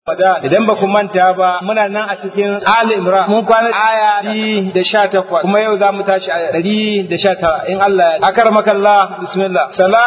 Idan ba ku manta ba muna nan a cikin Ali Imran mun kwana aya ɗari da sha takwas kuma yau za mu tashi a ɗari da sha tara in Allah ya akar makalla bismillah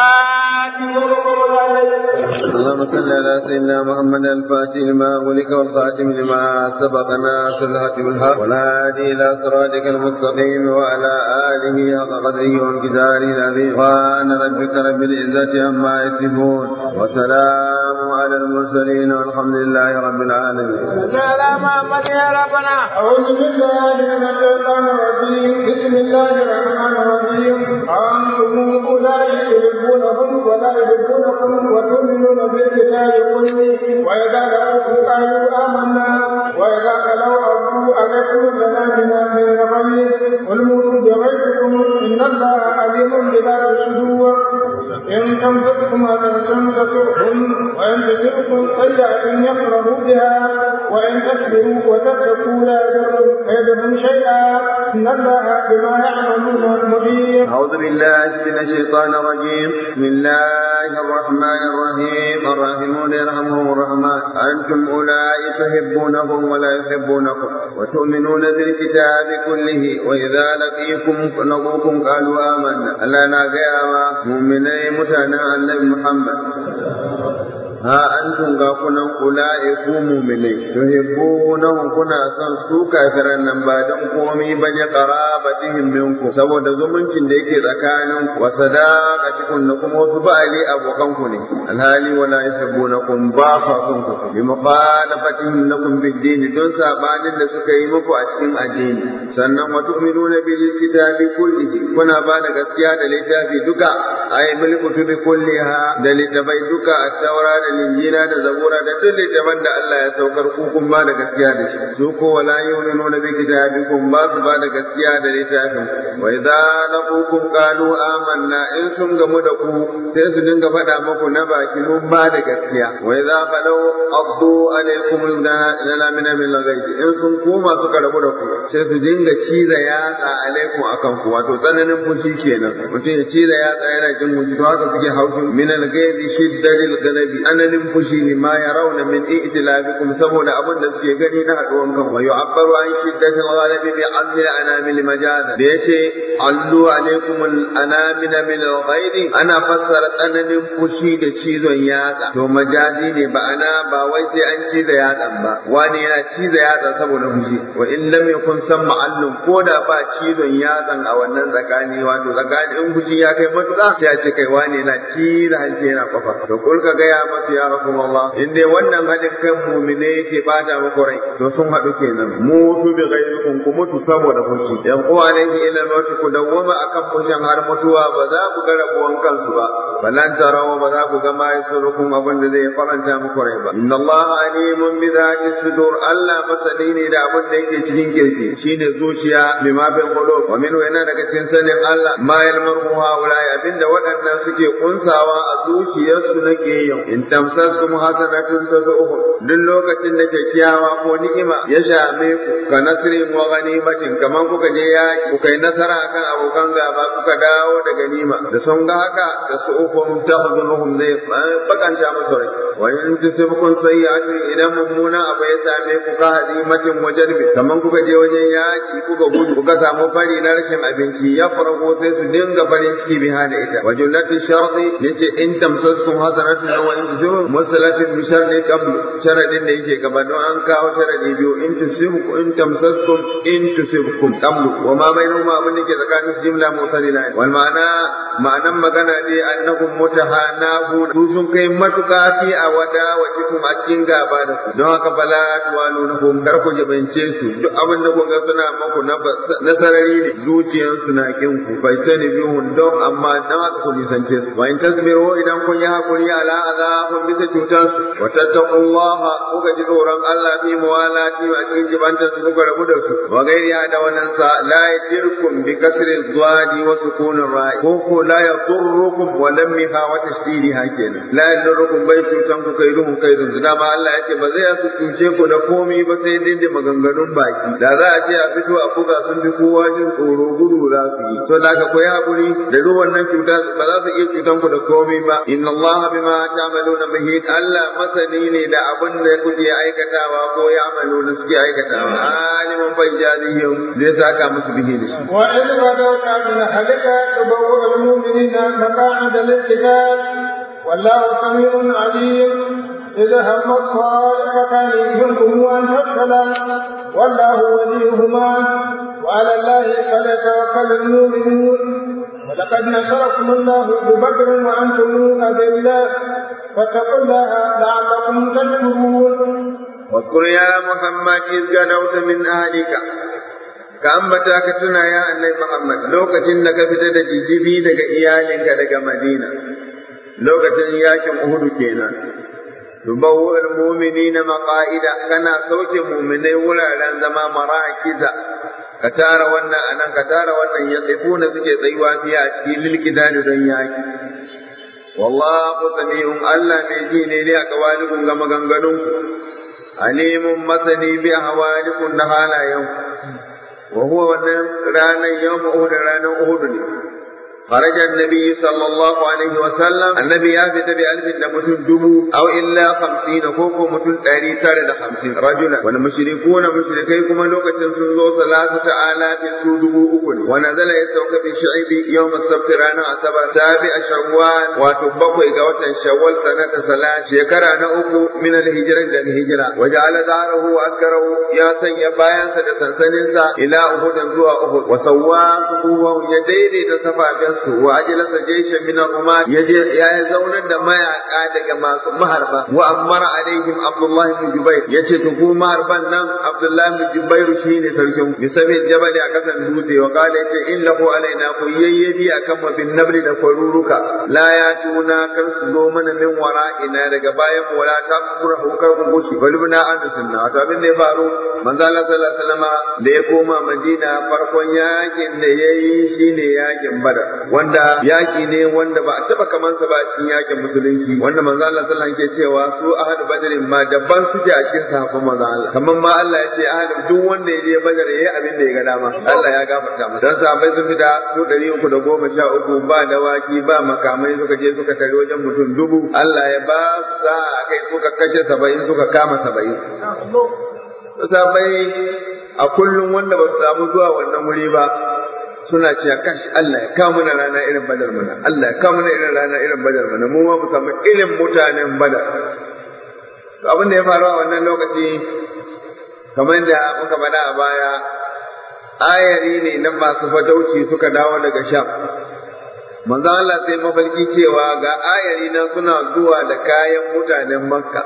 اللهم صل على سيدنا محمد الفاتح لما ولك والخاتم لما سبق ناصر الحق بالحق والهادي الى صراطك المستقيم وعلى اله حق قدره وامتداره العظيم سبحان ربك رب العزه عما يصفون وسلام على المرسلين والحمد لله رب العالمين. سلام محمد يا ربنا أعوذ بالله من الشيطان الرجيم بسم الله الرحمن الرحيم أنتم أولئك يحبونهم ولا يحبونكم وتؤمنون بالكتاب كله وإذا لقوكم قالوا آمنا وإذا خلوا أرضوا عليكم سلامنا من الغيظ قل موتوا بغيظكم إن الله عليم بذات الصدور إن تمسككم حسنة تسؤهم وإن تصبكم سيئة يفرحوا بها وإن تصبروا وتتقوا لا يضرهم شيئا إن الله بما يعملون محيط أعوذ بالله من الشيطان الرجيم بسم الله الرحمن الرحيم الراحمون يرحمهم الرحمن أنتم أولئك تحبونهم ولا يحبونكم وتؤمنون بالكتاب كله وإذا لقيكم لقوكم قالوا آمنا ألا ناقيا مؤمنين متنا النبي محمد ha antum ga kunan ula'i ku mu'minai tuhibbunahum kuna son su kafiran nan ba dan komai ba ne qarabatihim minkum saboda zumuncin da yake tsakanin wa sadaqatikum da kuma wasu ba'ali abokan ku ne alhali wala yuhibbunakum ba fa kun ku bi muqalafatihim lakum bid-din don sabanin da suka yi muku a cikin addini sannan wa tu'minuna bil kitabi kullihi kuna ba da gaskiya da littafi duka ay bil kutubi kulliha da littafai duka at-taura da linjila da zabura da duk littafan da Allah ya saukar ku kun ba da gaskiya da shi su ko wala yu'minuna bi kitabikum ba su ba da gaskiya da littafin wa idza laqukum qalu amanna in sun gamu da ku sai su dinga faɗa muku na baki mun ba da gaskiya wa idza qalu addu alaykum lana min min lagaiti in sun koma suka rabu da ku sai su dinga ciza yatsa alaikum akan ku wato tsananin fushi kenan mutum ya ciza yatsa yana jin fushi to haka suke haushin min al-ghaibi shiddatil ghalabi ananin fushi ne ma ya rauna min i'tilabikum saboda abin da suke gani na haduwan kan wa yu'abbaru an shiddatil ghalabi bi amri al-anamil majaza da yace allu alaikum al-anamil min al-ghairi ana fassara tsananin fushi da cizon yatsa to majazi ne ba ana ba wai sai an ciza yatsan ba wani yana ciza yatsa saboda fushi wa in lam yakun samma allun ko da ba cizon yatsan a wannan tsakani wato tsakanin fushi ya kai matuƙa sai a ce kai wani yana ciza hanci yana kwafa to kul ka gaya masu ya rasulullah in dai wannan haɗin kan mumine yake bata muku rai to sun haɗu kenan mutu bi ghayrikum ku mutu saboda fushi yan uwa ne ila mauti ku dawwama akan fushin har mutuwa ba za ku ga rabuwan kansu ba balan tarawa ba za ku ga ma yasurukum abin da zai faranta muku rai ba inna allah alimun bi dhati sudur allah masani ne da abin da yake cikin kirki shine zuciya bima bil qulub wa minhu yana daga cikin sanin allah ma yalmaru haula abinda waɗannan suke kunsawa a zuciyarsu nake yau in tamsaskum hasanatun tasu'uhum duk lokacin da kyakkyawa ko ni'ima ya shame ku ka nasrin wa ganimatin kaman kuka je yaki kuka yi nasara akan abokan gaba kuka dawo da ganima da sun ga haka da su'uhum tahzunuhum zai bakanta musu rai wa in tusibkum sayyi'atun idan mummuna abu ya same ku ka hadimatin wajarbi kaman kuka je wajen yaki kuka gudu kuka samu fari na rashin abinci ya farko sai su dinga farin ciki biha da ita wa jumlatu sharti yace in tamsaskum hasanatun wa in tusibkum musalatin bi sharri qabl sharadin da yake gaba don an kawo sharadi biyu in tusibkum in tamsaskum in tusibkum qabl wa ma bainahuma abin da ke tsakanin jumla mutalila wal ma'ana ma'anan magana dai annahum mutahanahun su sun kai matuka fi a wada wa cikin a cikin gaba da su don haka bala tuwalu na kun kar ku jibance su duk abin da kun ga suna maku na sarari ne zuciyarsu na kin ku bai sani bihun don amma dan haka ku nisance su wa in tasbiru idan kun yi hakuri ala azabun bisa cutar su wa tattaqullaha kuka ji tsoron Allah fi muwalati a cikin jibantar su kuka rabu da su wa gairi da wannan sa la yadirkum bi kasri zwadi wa sukunin ra'i ko ko la yadurrukum wa lammiha wa tashdidiha kenan la yadurrukum bai cutan ku kai ruhun kai dun dama Allah ya ce ba zai su cuce ku da komai ba sai dai da maganganun baki da za a ce a fito a buga sun fi kowa jin tsoro gudu za su yi to da ka koyi hakuri da ruwan nan cuta ba za su iya cutan ku da komai ba inna Allah bima ta'maluna bihi Allah masani ne da abin da kuke aikatawa ko ya amalu da suke aikatawa aliman fajjazihim zai saka musu bihi da shi wa in badawta min halika tabawwa al-mu'minina maqa'ida lil-qital wallahu sami'un 'alim إذا هم الطائفتان منكم أن تفشلا والله وليهما وعلى الله فليتوكل المؤمنون ولقد نصركم الله ببدر وأنتم أذلة فاتقوا الله لعلكم تشكرون واذكر يا محمد إذ غدوت من أهلك ka ambata ka tuna ya annabi Muhammad lokacin da ka fita da jijibi daga iyalinka daga Madina lokacin yakin Uhud kenan tubawwu almu'minina maqa'ida kana sauke mu'minai wuraren zama marakiza ka tara wannan anan ka tara wannan ya tsifuna suke tsayuwa fiye a cikin lilkidani don yaki wallahu sami'un Allah mai ji ne ne a kawalikun ga maganganunku alimun masani bi hawalikun da halayenku wa huwa wannan ranar yawm uhud ranar uhud ne خرج النبي صلى الله عليه وسلم النبي يافت بألف دمتون دمو أو إلا خمسين كوكو متون تاري تاري خمسين رجلا والمشركون مشركي كما لوكة سنزو ثلاثة آلاف سودو أكل ونزل يسوك في شعب يوم السبت رانا أسبر سابع شوال وتبقوا إقوة شوال سنة ثلاث شكرا نأكو من الهجرة إلى الهجرة وجعل داره وأكره يا سيا بايان سدسن سننسا إلى أهد زوا أهد وسواه صفوه يديني تسفى su wa ajlasa jayshan min ar-rumat yaje ya zaunar da mayaka daga masu maharba wa amara alaihim abdullah ibn jubair yace to ku maharban nan abdullah ibn jubair shine sarkin bisabil jabal a kasan dutse wa qala yace innahu alaina ku yayyabi akan mu bin nabli da kwaruruka la ya tuna kar su zo mana min wara'ina daga bayan mu wala ta kura hukar ku goshi galibna an da sunna wato abin da ya faru manzo Allah sallallahu alaihi wasallam da ya koma madina farkon yakin da yayi shine yakin badar wanda yaki ne wanda ba a taba kamansa ba a cikin yakin musulunci wanda manzo Allah sallallahu alaihi wasallam ke cewa su ahad badrin ma dabban suke a cikin sahabban manzo Allah kamar ma Allah ya ce ahad duk wanda ya je badar yayi abin da ya ga dama Allah ya gafarta masa dan sahabbai sun fita su 313 ba dawaki ba makamai suka je suka tare wajen mutum dubu Allah ya ba sa kai suka kace 70 suka kama 70 sahabbai a kullum wanda ba su samu zuwa wannan wuri ba suna cewa kash Allah ya kawo mana rana irin badar mana Allah ya kawo mana irin rana irin badar mana mu ma mu samu irin mutanen badar to abin da ya faru a wannan lokaci kamar da muka faɗa a baya ayari ne na masu fatauci suka dawo daga sham manzo Allah sai mafarki cewa ga ayari nan suna zuwa da kayan mutanen makka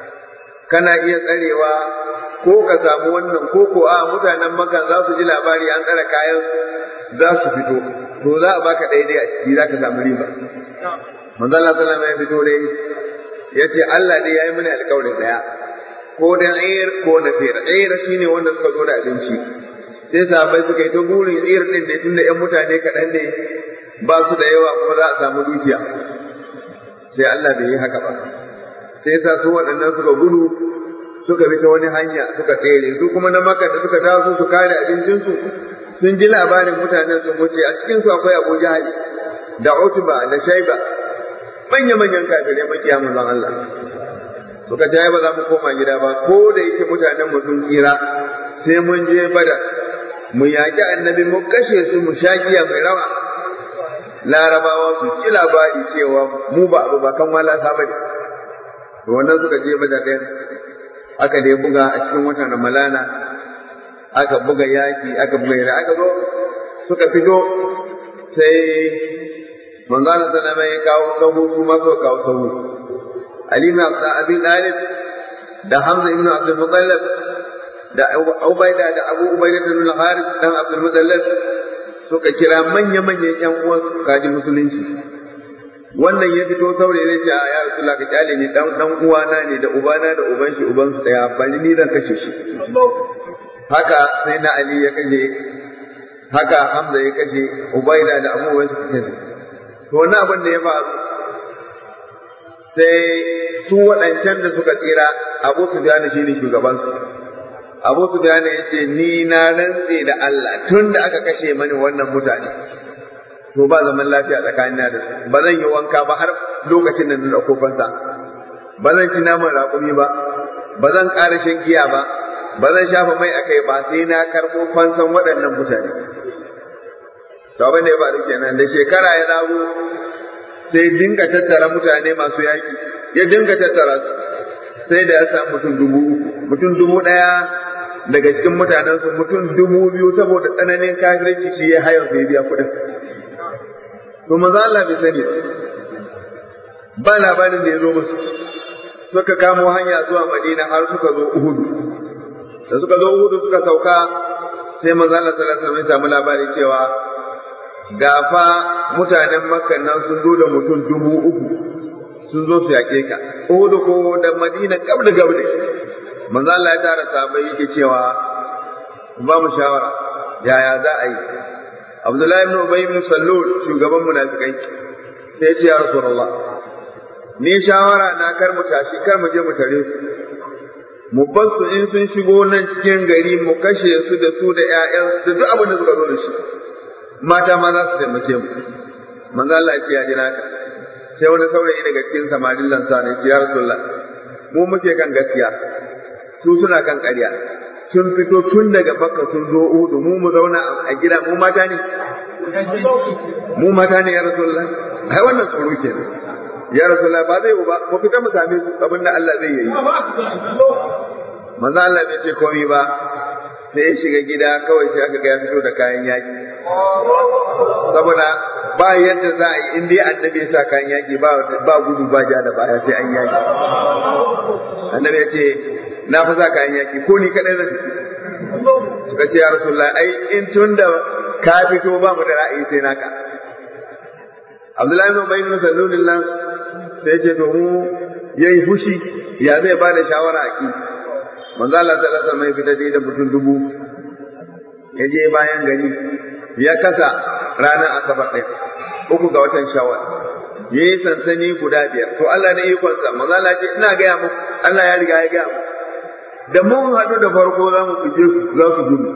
kana iya tsarewa ko ka samu wannan ko ko a mutanen makka za su ji labari an tsare kayan za su fito to za a baka daidai a ciki za ka samu riba manzo Allah sallallahu alaihi ya fito dai yace Allah dai yayi mana alƙawarin daya ko da ayir ko na fir ayir shine wanda suka zo da abinci sai sahabbai suka yi ta burin ayir din ne tunda ƴan mutane kaɗan ne ba su da yawa kuma za a samu dukiya sai Allah bai yi haka ba sai sa su waɗannan suka gudu suka bi ta wani hanya suka tsere su kuma na maka da suka taso su kare abincinsu sun ji labarin mutanen sun wuce a cikin su akwai Abu Jahal da Utba da Shaiba manya-manyan kafirai makiya manzon Allah suka ce ba za mu koma gida ba ko da yake mutanen mu sun tsira sai mun je bada mu yaƙi annabi mu kashe su mu shagiya mai rawa larabawa su ki labari cewa mu ba abu ba kan wala sabani to wannan suka je bada ɗayan aka dai buga a cikin watan Ramalana aka buga yaki aka buga yara aka zo suka fito sai manzana sallama ya kawo sahu su ma suka kawo sahu Ali ibn Abi Talib da Hamza ibn Abdul Muttalib da Ubaida da Abu Ubaida ibn Harith dan Abdul Muttalib suka kira manya-manyan ƴan uwan kaji musulunci wannan ya fito saurayi ne ce a ya rasulullah ka kyale ni dan dan uwana ne da ubana da uban shi uban su daya bani ni zan kashe shi haka sai na Ali ya kashe haka Hamza ya kashe Ubaida da Abu Ubaida suka kashe to wannan abin da ya faru sai su waɗancan da suka tsira Abu Sufyan shine shugaban su Abu Sufyan ya ce ni na rantse da Allah tun da aka kashe mani wannan mutane to ba zaman lafiya tsakanina da su ba zan yi wanka ba har lokacin da na dauko fansa ba zan ci naman raƙumi ba ba zan ƙara shan giya ba ba zan shafa mai a kai ba sai na karɓo fansan waɗannan mutane to abin da ya faru kenan da shekara ya dawo sai dinga tattara mutane masu yaƙi ya dinga tattara su sai da ya samu mutum dubu uku mutum dubu ɗaya daga cikin mutanensu mutum dubu biyu saboda tsananin kafirci shi ya hayar sai biya kuɗin to maza Allah bai sani ba labarin da ya zo musu suka kamo hanya zuwa Madina har suka zo Uhud da suka zo Uhud suka sauka sai manzo Allah sallallahu alaihi wasallam ya samu labari cewa gafa mutanen Makka nan sun zo da mutum dubu uku sun zo su yaƙe ka Uhud ko da Madina gabda gabda manzo Allah ya tara sahabbai yake cewa ba mu shawara yaya za a yi Abdullahi ibn Ubay ibn Sallul shugaban munafikai sai ya ce ya Rasulullah ni shawara na kar mu tashi kar mu je mu tare su mu bar su in sun shigo nan cikin gari mu kashe su da su da ƴaƴan da duk abin da suka zo da shi mata ma za su taimake mu manzo Allah ya ce ya jira ka sai wani saurayi daga cikin samarin lansa ne ya Rasulullah mu muke kan gaskiya su suna kan ƙarya sun fito tun daga Makka sun zo Uhud mu mu zauna a gida mu mata ne mu mata ne ya Rasulullah ai wannan tsoro kenan ya rasulullah ba zai ba mu fita mu same su abin da Allah zai yi manzo Allah bai ce komai ba sai ya shiga gida kawai sai aka ga ya fito da kayan yaki saboda ba yadda za a yi in dai annabi ya sa kayan yaki ba ba gudu ba ja da baya sai an yaki annabi ya ce na fi sa kayan yaki ko ni kadai zan suka ce ya rasulullah ai in tun da ka fito ba mu da ra'ayi sai naka Abdullahi ibn Ubay ibn Salul nan sai ce to mu yayi fushi ya zai ba da shawara a ki manzo Allah sallallahu alaihi wasallam ya fita da mutum dubu ya je bayan gari ya kasa ranar asabar ɗin uku ga watan shawar ya yi sansani guda biyar to Allah ne ikonsa manzo Allah ce ina gaya muku Allah ya riga ya gaya muku da mun haɗu da farko za mu fije su za su gudu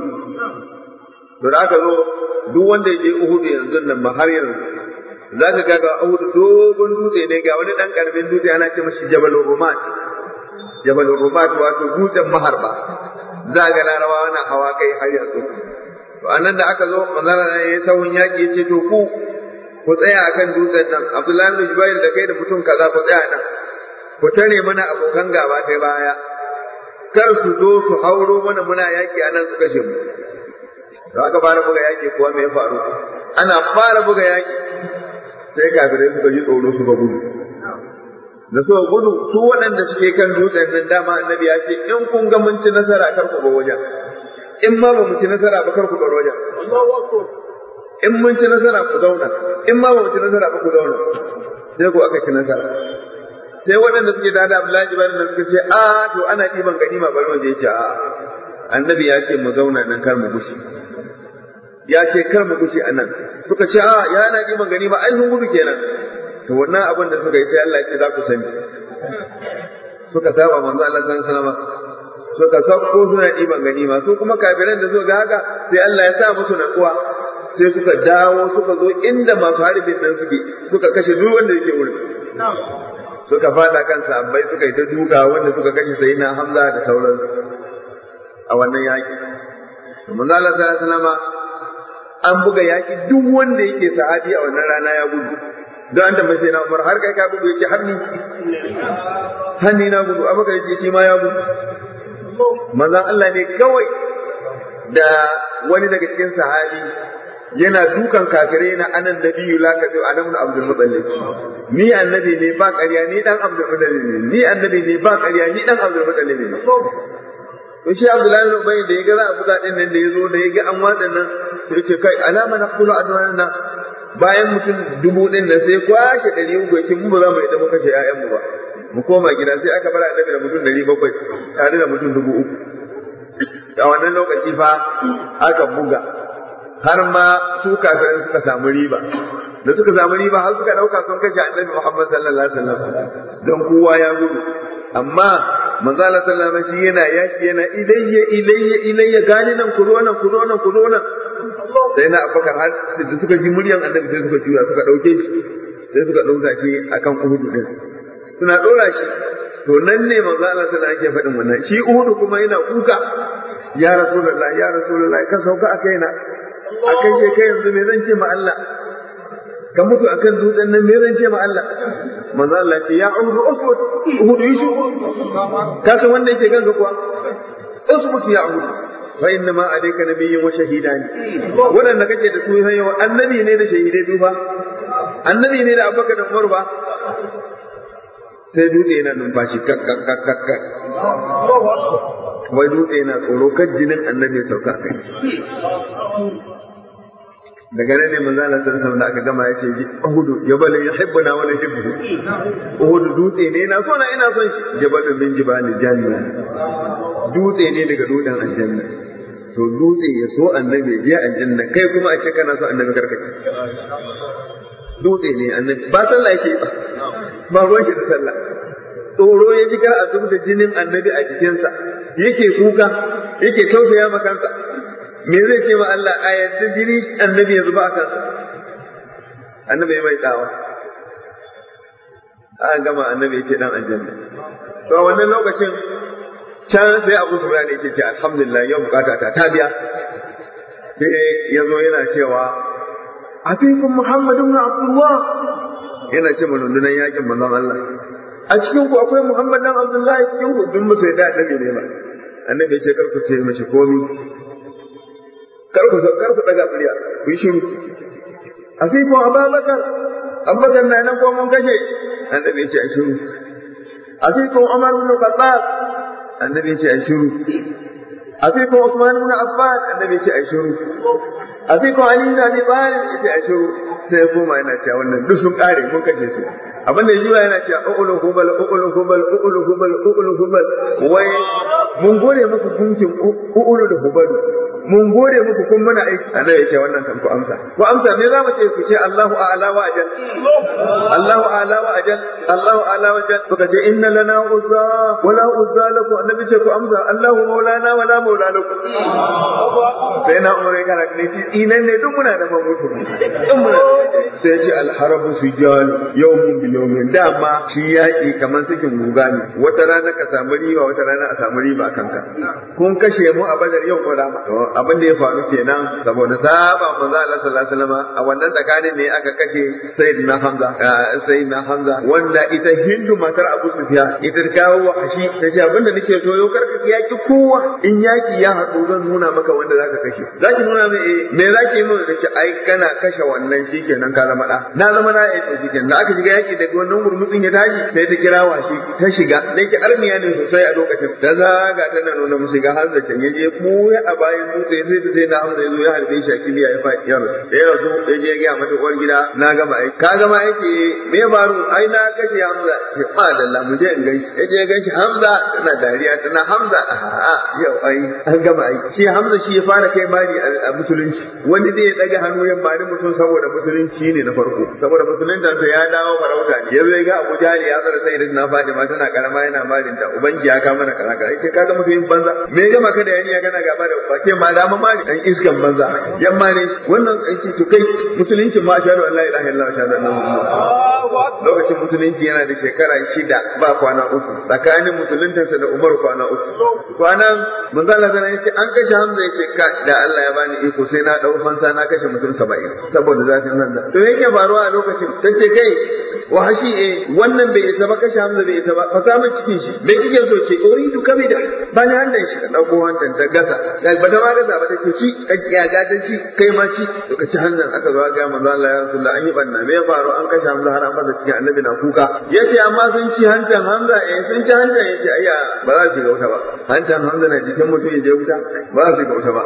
to da aka zo duk wanda ya je Uhud yanzu nan ma har yanzu za ka ga ga Uhud dogon dutse ne ga wani dan karamin dutse ana ce mashi Jabal Rumat Jabal Rumat wato dutsen maharba za ga larawa na hawa kai har yanzu to anan da aka zo manzara ya yi sahun yaki ya ce to ku ku tsaya akan dutsen nan Abdullahi bin Jubair da kai da mutum kaza ku tsaya nan ku tare mana abokan gaba kai baya kar su zo su hauro mana muna yaki anan su kashe mu da aka fara buga yaki kuwa me ya faru ana fara buga yaki sai kafirai suka ji tsoro suka gudu da suka gudu su waɗanda suke kan dutsen nan dama annabi ya ce in kun ga mun ci nasara kar ku bar wajen in ma ba mu ci nasara ba kar ku bar wajen in mun ci nasara ku zauna in ma ba mu ci nasara ba ku zauna sai ku aka ci nasara sai waɗanda suke da Abdullahi ibn nan suka ce a to ana ɗiban ganima bari mu je ce a annabi ya ce mu zauna nan kar mu gushi ya ce kar mu gushi anan suka ce a ya ana ɗiban ganima ai sun gudu kenan to wannan abin da suka yi sai Allah ya ce za ku sani suka saba manzo Allah sallallahu alaihi wasallam suka sauko suna ɗiban ganima su kuma kafiran da suka ga haka sai Allah ya sa musu natsuwa sai suka dawo suka zo inda masu harbin nan suke suka kashe duk wanda yake wurin suka fada kan sahabbai suka yi ta duka wanda suka kashe sai na Hamza da sauran a wannan yaki manzo Allah sallallahu alaihi wasallam an buga yaki duk wanda yake sahabi a wannan rana ya gudu don an tambaye sai na Umar har kai ka gudu yake hanni hanni na gudu abaka yake shi ma ya gudu manzon Allah ne kawai da wani daga cikin sahabi yana dukan kafirai na anan nabiyyu la ka zo anan Abdul Muttalib ni annabi ne ba ƙarya ni dan Abdul Muttalib ne ni annabi ne ba ƙarya ni dan Abdul Muttalib ne to shi Abdullahi ibn Ubay da yaga za a buga din nan da yazo da yaga an watsa nan sai ya ce kai alama naqulu adwan nan bayan mutum dubu din nan sai kwashe ɗari uku ya ce mu ba za mu yi da muka kashe ƴaƴanmu ba mu koma gida sai aka bar annabi da mutum ɗari bakwai tare da mutum dubu uku a wannan lokaci fa aka buga har ma su kafirin suka samu riba da suka samu riba har suka ɗauka sun kashe annabi Muhammad sallallahu alaihi wasallam don kowa ya gudu amma manzo Allah sallallahu alaihi wasallam yana yaki yana ilayya ilayya ilayya gani nan ku zo nan ku zo nan ku zo nan sai na Abubakar har da suka ji muryan annabi sai suka juya suka dauke shi sai suka dauka shi akan Uhud din suna dora shi to nan ne manzo Allah tana ake faɗin wannan shi Uhudu kuma yana kuka ya Rasulullah ya Rasulullah ka sauka a kaina a kai she kai yanzu me zan ce ma Allah ka mutu akan dutsen nan me zan ce ma Allah manzo Allah ce ya Uhudu usbut Uhudu yi ka san wanda yake ganka kuwa usbut ya Uhudu fa inna ma alayka nabiyyun wa shahidani wadanda kake da su sai yawa annabi ne da shahidai duba annabi ne da Abubakar da Umar ba sai dutse yana numfashi kakkakkakka wai dutse yana tsoro kan jinin annabi ya sauka kai daga nan ne manzo Allah sallallahu da aka gama ya ce Uhudu jabal yuhibbuna wa yuhibbu Uhudu dutse ne na so na ina son shi jabal min jibali janna dutse ne daga dutsen aljanna to dutse ya so annabi je aljanna kai kuma a ce kana so annabi karkace dutse ne annabi ba sallah yake ba ba ruwan shi da sallah tsoro ya ji kar a zub da jinin annabi a jikinsa yake kuka yake tausaya ma kansa me zai ce ma Allah a yadda jini annabi ya zuba a kansa annabi ya mai tsawa an gama annabi ya ce dan aljanna to a wannan lokacin can sai Abu Sufyan yake ce alhamdulillah yau bukata ta ta biya sai ya zo yana cewa afikum Muhammad ibn Abdullah yana ce rundunar yakin manzon Allah a cikin ku akwai Muhammad dan Abdullahi cikin ku duk musu da annabi ne ba annabi ya ce kar ku ce mashi komi kar ku kar ku daga murya ku yi shiru afikum Abubakar Abubakar na nan ko mun kashe annabi ya ce a shiru afikum Umar ibn Khattab annabi ya ce a shiru afikum Usman ibn Affan annabi ya ce a shiru afikum Ali ibn Abi Talib ya ce a shiru sai koma yana cewa wannan duk sun kare mun kashe su abin da jura yana cewa uqulu hubal uqulu hubal uqulu hubal uqulu hubal wai mun gode muku gunkin uqulu da hubalu mun gode muku kun muna aiki annabi yake wannan kan ku amsa ku amsa me za mu ce ku ce Allahu a'la wa ajal Allahu a'la wa ajal Allahu a'la wa ajal suka ce inna lana uzza wa la uzza lakum annabi ce ku amsa Allahu maulana wa la maula lakum sai na umar kana ne ci inan ne duk muna da mamutu duk muna sai ce alharabu sujal yawmun bil yawmin dama shi yaki kamar sakin guga ne wata rana ka samu riba wata rana a samu riba kanka kun kashe mu a badar yau ko rama abin da ya faru kenan saboda saba manzo Allah sallallahu alaihi wasallam a wannan tsakanin ne aka kashe sayyidina Hamza sayyidina Hamza wanda ita Hindu matar Abu Sufyan ita kawo wa hashi ta ce abin da nake so yau karka yaki kowa in yaki ya haɗu zan nuna maka wanda zaka kashe zaki nuna mai eh me zaki yi mun da ai kana kashe wannan shikenan ka zama da na zama na yi shikenan da aka shiga yaki daga wannan gurmutsin ya tashi sai ta kira wa shi ta shiga dan ki armiya ne sosai a lokacin da zaga tana nuna musu ga Hamza can yaje mu a bayan dutse sai ta sai na Hamza yazo ya harbe shi a kiliya ya faɗi ya rasu da ya rasu ya je ga mata uwar gida na gama aiki ka gama aiki me faru ai na kashe Hamza ce ma da mu je in ganshi ya je ganshi Hamza tana dariya tana Hamza a yau ai an gama aiki shi Hamza shi ya fara kai mari a musulunci wani zai ya daga hannu ya mari mutum saboda musulunci ne na farko saboda musulunta ta ya dawo farauta ne ya zai ga Abu Jahal ya zara sai na Fatima tana karama yana marin ta ubangi ya kama na kaza kaza sai kaga mutum banza me gama ka da yani ya gana gaba da ba ke ma da ma mari dan iskan banza yamma ne wannan aiki to kai musulunci ma shahadu an la ilaha illallah wa shahadu anna muhammadan lokacin musulunci yana da shekara shida ba kwana uku tsakanin musuluntansa da Umar kwana uku kwanan manzo Allah zan yace an kashe Hamza yace ka da Allah ya bani iko sai na dau fansa na kashe mutum 70 saboda zafin Hamza to yake faruwa a lokacin tace kai wahashi eh wannan bai isa ba kashe Hamza bai isa ba fa samu cikin shi me kike so ce uridu kabida ba ni handan shi ka dauko handan ta gasa da ba da ma gasa ba take ci ka kiyaga ta ci kai ma ci to ka ci handan aka zo ga manzo Allah ya Rasulullah an yi banna me ya faru an kashe Hamza har an fasa cikin annabi na kuka yace amma sun ci hantan Hamza eh sun ci hantan yace ayya ba za su ga wuta ba hantan Hamza na jikin mutum ya je wuta ba za su ga wuta ba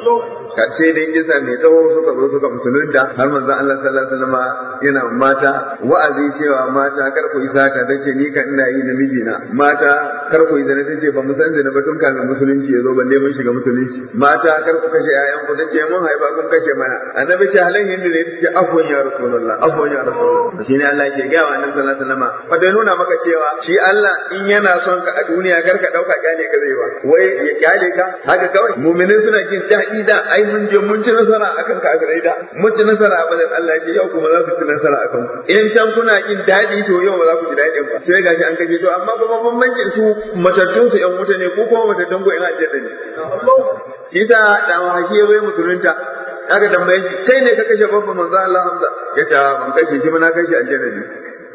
karshe dai kisa mai tsawo suka zo suka musulunta har manzon Allah sallallahu alaihi wasallam yana mata wa'azi cewa mata kar ku isa ka dace ni kan ina yi namiji na mata kar ku isa tace ba mu san zina ba tun kafin musulunci ya zo balle mun shiga musulunci mata kar ku kashe ƴaƴan ku dace mun haifa kun kashe mana annabi ce halin hindu ne tace afwan ya rasulullah afwan ya rasulullah shine Allah yake ga wa annabi sallallahu alaihi wasallam fa dai nuna maka cewa shi Allah in yana son ka a duniya kar ka dauka kyale ka zai ba wai ya kyale ka haka kawai mu'minin suna jin daɗi da ai ai mun je mun ci nasara akan kafirai da mun ci nasara a bazan Allah ya ce yau kuma za su ci nasara akan ku in can kuna jin daɗi to yau ba za ku ji daɗin ba sai gashi an kashe to amma kuma bambancin su matattun su ƴan wuta ne ko kuma matattun ku ina aljanna ne shi sa da mahashi ya zai musulunta aka tambaye shi kai ne ka kashe babban manzo Allah Hamza ya ce ban kashe shi ba na kashe aljanna ne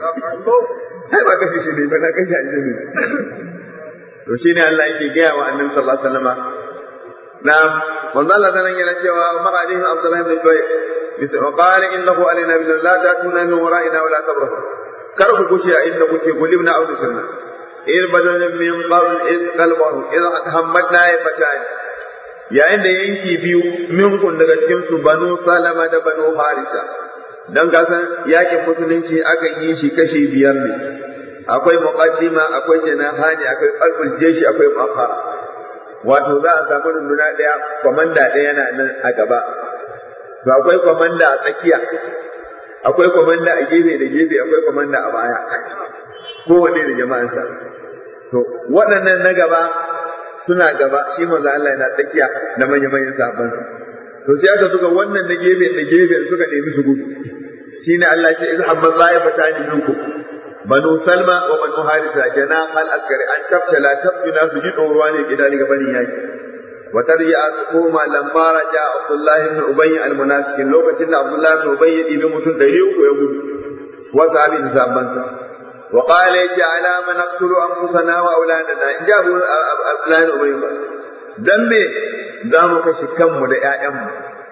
ai ba kashe shi ne ba na kashe aljanna ne to shine Allah yake gaya wa annabi sallallahu alaihi wasallam na manzo Allah sanan yana cewa mar alaihi Abdullah ibn Zubayr bisa wa qala innahu alaina bil la ta'tuna min wara'ina wa la tabrahu kar ku kushe a inda kuke gulibna aw sunna il badan min qabl id qalbahu id hammatna ya fatani yayin da yanki biyu minkun daga cikin su banu salama da banu harisa dan kasan yakin musulunci aka yi shi kashi biyar ne akwai muqaddima akwai janahani akwai qalbul jeshi akwai muakhara wato za a samu runduna daya komanda daya yana nan a gaba to akwai komanda a tsakiya akwai komanda a gefe da gefe akwai komanda a baya kowanne da jama'ansa to waɗannan na gaba suna gaba shi manzo Allah yana tsakiya da manyan manyan sahabban to sai aka suka wannan na gefe da gefe suka nemi su gudu shine Allah ya ce izhabba za'ifatani minkum banu salma wa banu harisa jana hal askari an tafshala tabtuna su ji tsoro ne gida ne gabanin yaki wa tarja koma lamma raja abdullah ibn ubay al munafiqin lokacin da abdullah ibn ubay ya dibi mutum da uku ya gudu wa sahabi da sabban sa wa qala ya ala man naqtulu anfusana wa auladana in ja abdullah ibn ubay dan me za mu kashe kanmu da ƴaƴanmu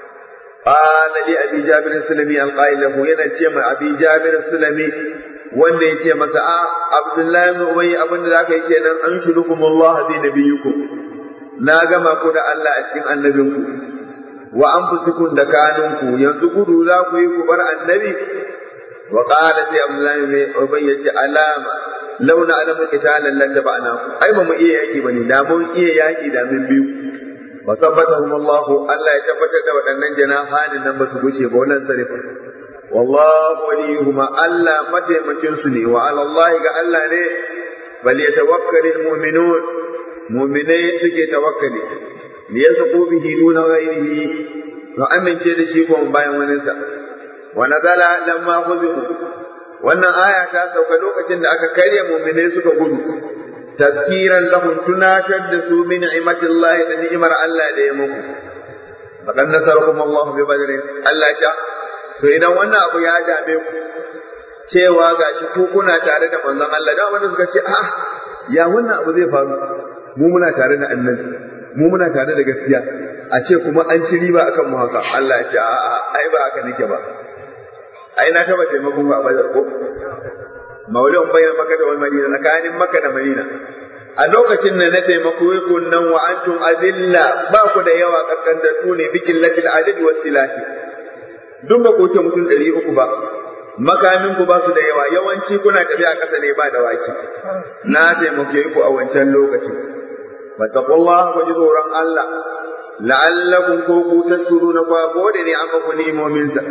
قال لأبي جابر السلمي القائل له ينا أبي جابر السلمي wanda ya ce masa a abdullahi ibn ubay abin da zaka yi kenan an shurukum Allah bi nabiyukum na gama ku da Allah a cikin annabinku wa anfusukum da kanunku yanzu gudu za ku yi ku bar annabi wa qala sai abdullahi ibn ubay ya ce alama launa alamu qitalan lan tabana ai ba mu iya yaki bane da mun iya yaki da mun biyu wa sabbatahum Allah Allah ya tabbatar da waɗannan janahanin nan ba su guce ba wannan sarifa والله وليهما ألا متى مكنسني وعلى الله قال الله ne فليتوكل المؤمنون مؤمنين سكي توكلي ليسقوا به دون غيره وأمن جد شيكم باين ونسا ونزل لما خذوا wannan aya ta sauka lokacin da aka karya muminai suka gudu tazkiran lahum tunatar da su min ni'matillahi da ni'imar Allah da ya muku faqad nasarakum Allah bi badr Allah ya to idan wannan abu ya dame ku cewa gashi ku kuna tare da manzon Allah da wanda suka ce ah ya wannan abu zai faru mu muna tare da annabi mu muna tare da gaskiya a ce kuma an ci riba akan mu haka Allah ya ce a'a ai ba haka nake ba ai na taba taimakon ku a Badar ko maulidin bayan Makka da Madina tsakanin Makka da Madina a lokacin da na taimako ku nan wa antum azilla ba ku da yawa kakkantattu ne bikin latil adad wasilahi duk ba ku wuce mutum ɗari uku ba makamin ku ba su da yawa yawanci kuna tafiya ƙasa ne ba da waki na taimake ku a wancan lokacin fattaqullah ku ji tsoron Allah la'allakum ko ku tashkuruna ko gode ne an ku ni'imomin sa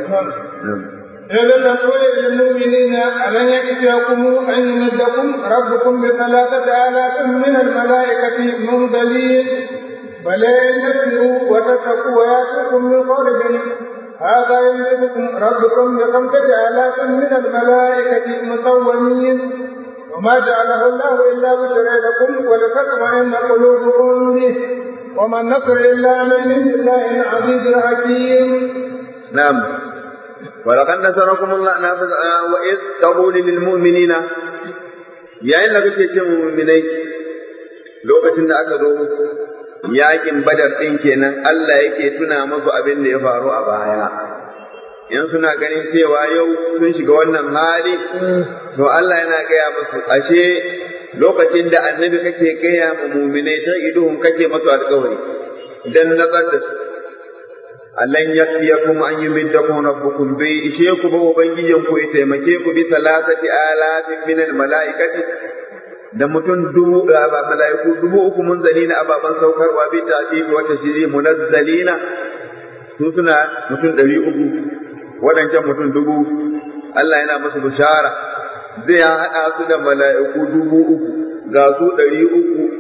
إذا تقول للمؤمنين ألن يكفيكم أن يمدكم ربكم بثلاثة آلاف من الملائكة منزلين بل إن تسلموا وتتقوا ويأتكم من قولهم هذا يمدكم ربكم بخمسة آلاف من الملائكة مسومين وما جعله الله إلا بشرى لكم ولتطمئن قلوبكم به وما النصر إلا من عند الله العزيز الحكيم نعم ولقد نصركم الله وإذ تقول للمؤمنين يا إن لك المؤمنين lokacin da aka zo yakin badar ɗin kenan Allah yake tuna musu abin da ya faru a baya in suna ganin cewa yau sun shiga wannan hali to Allah yana gaya musu ashe lokacin da annabi kake gaya ma muminai ta iduhun kake masu alkawari dan nazar da su Allan yakfiyakum an yumiddakum rabbukum bai ishe ku ba ubangijin ku ya taimake ku bi salasati alafin min malaikati da mutum dubu mala'iku dubu uku munzalina ababan saukarwa bi ta'dibi wa tashri munazzalina su suna mutum ɗari uku waɗancan mutum dubu Allah yana musu bishara zai haɗa su da mala'iku dubu uku ga su ɗari uku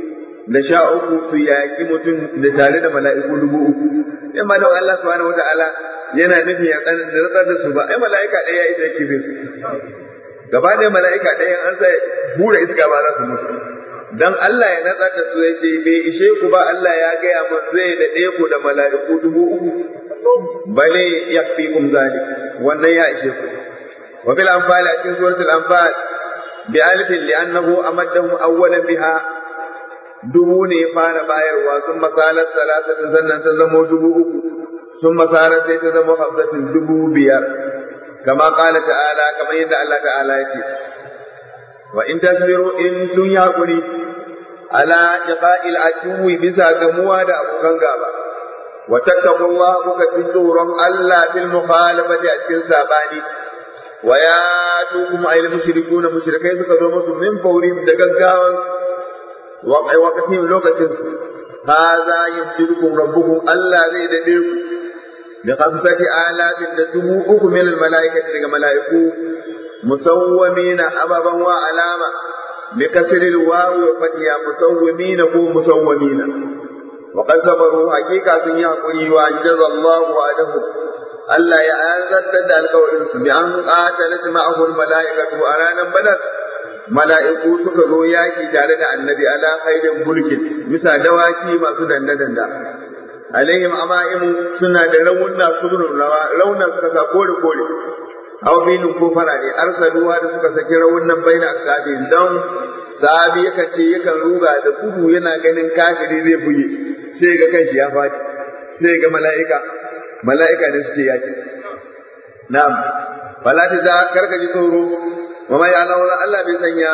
da sha uku su yaƙi mutum da tare da mala'iku dubu uku in ma don Allah subhanahu wa ta'ala yana nufin ya tsanar da su ba ai mala'ika ɗaya ya isa kife su gaba ɗaya mala'ika ɗaya an sa hura iska ba za su mutu dan Allah ya natsar da su ya ce bai ishe ku ba Allah ya gaya mun zai da ɗaya ku da mala'iku dubu uku bale yakfikum zalik wannan ya ishe ku wa bil anfal a cikin suratul anfal bi alifin li'annahu amaddahum awwalan biha dubu ne ya fara bayarwa sun masalar salatin sannan ta zamo dubu uku sun masalar sai ta zama hafsatin dubu biyar kama kala ta'ala kamar yadda Allah ta'ala ya ce wa in tasbiru in sun yi hakuri ala jaqa'il aduwi bisa gamuwa da abokan gaba wa tattaqullaha kuka ji tsoron Allah bil mukhalafati a cikin sabani wa ya tukum ayil mushrikuna mushrikai suka zo musu min fauri da gaggawan waƙai wakatin lokacin su hadha yumtirukum rabbukum Allah zai dade ku da khamsati alafin da dubu uku min al malaikati daga malaiku musawwamina ababan wa alama bi kasri al wawi wa fatiha musawwamina ko musawwamina wa qad sabaru haqiqa sun yi hakuri wa ajra Allah wa adahu Allah ya azarta da alƙawarin su bi an qatalat ma'ahu al malaikatu a ranar badar mala'iku suka zo yaki tare da annabi ala khairin mulkin bisa dawaki masu danda-danda alaihim ama'imu suna da raunna subnun rawa rauna suka sa kore kore aw binin ko farare arsaluwa da suka saki raunan baina akabi dan sahabi yakan ce yakan ruga da gudu yana ganin kafiri zai buge sai ga kanshi ya faɗi sai ga mala'ika mala'ika ne suke yaki na'am fala ta za karka ji tsoro wa ma ya Allah bai sanya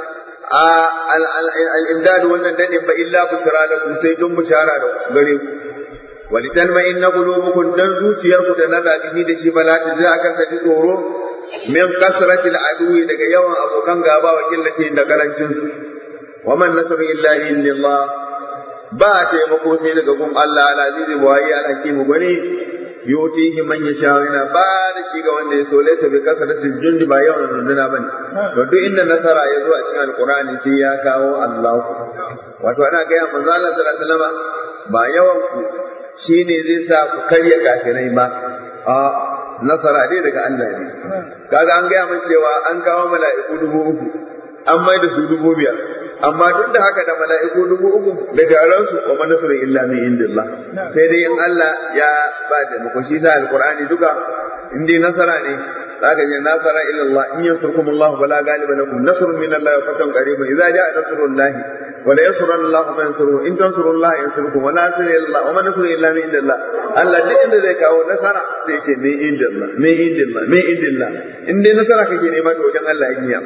al-imdad wannan dane ba illa bushara da ku sai don bushara da gare ku walitan ma inna qulubukum dan zuciyarku da naza bihi da shi bala ta ji akan ta ji tsoro min kasrati al-adwi daga yawan abokan gaba wa killati da karancin su wa man nasru illa illallah ba taimako sai daga gun Allah al-aziz wa ya al-hakim gani yutihi man yasha yana ba da shi ga wanda ya so laysa bi kasrati jundi ba yawan runduna bane to duk inda nasara ya zo a cikin alqur'ani sai ya kawo Allah wato ana ga ya manzo Allah sallallahu alaihi wasallam ba yawan ku shine zai sa ku karya kafirai ba a nasara dai daga Allah ne kaga an gaya min cewa an kawo mala'iku dubu uku an mai da su dubu biyar amma duk da haka da mala'iku dubu uku da taron su wa manasuru illa min indillah sai dai in Allah ya ba da muku shi sa alqur'ani duka in dai nasara ne zaka je nasara illa Allah in yansurkum Allah fala ghaliba lakum nasrun min Allah wa fatun qaribun idza jaa nasrullahi wa la yansuranna Allah man yansuruhu in tansurullaha yansurkum wa la nasra illa Allah wa man nasru illa min indillah Allah duk inda zai kawo nasara sai ce min indillah min indillah min indillah in dai nasara kake nema to wajen Allah yake ya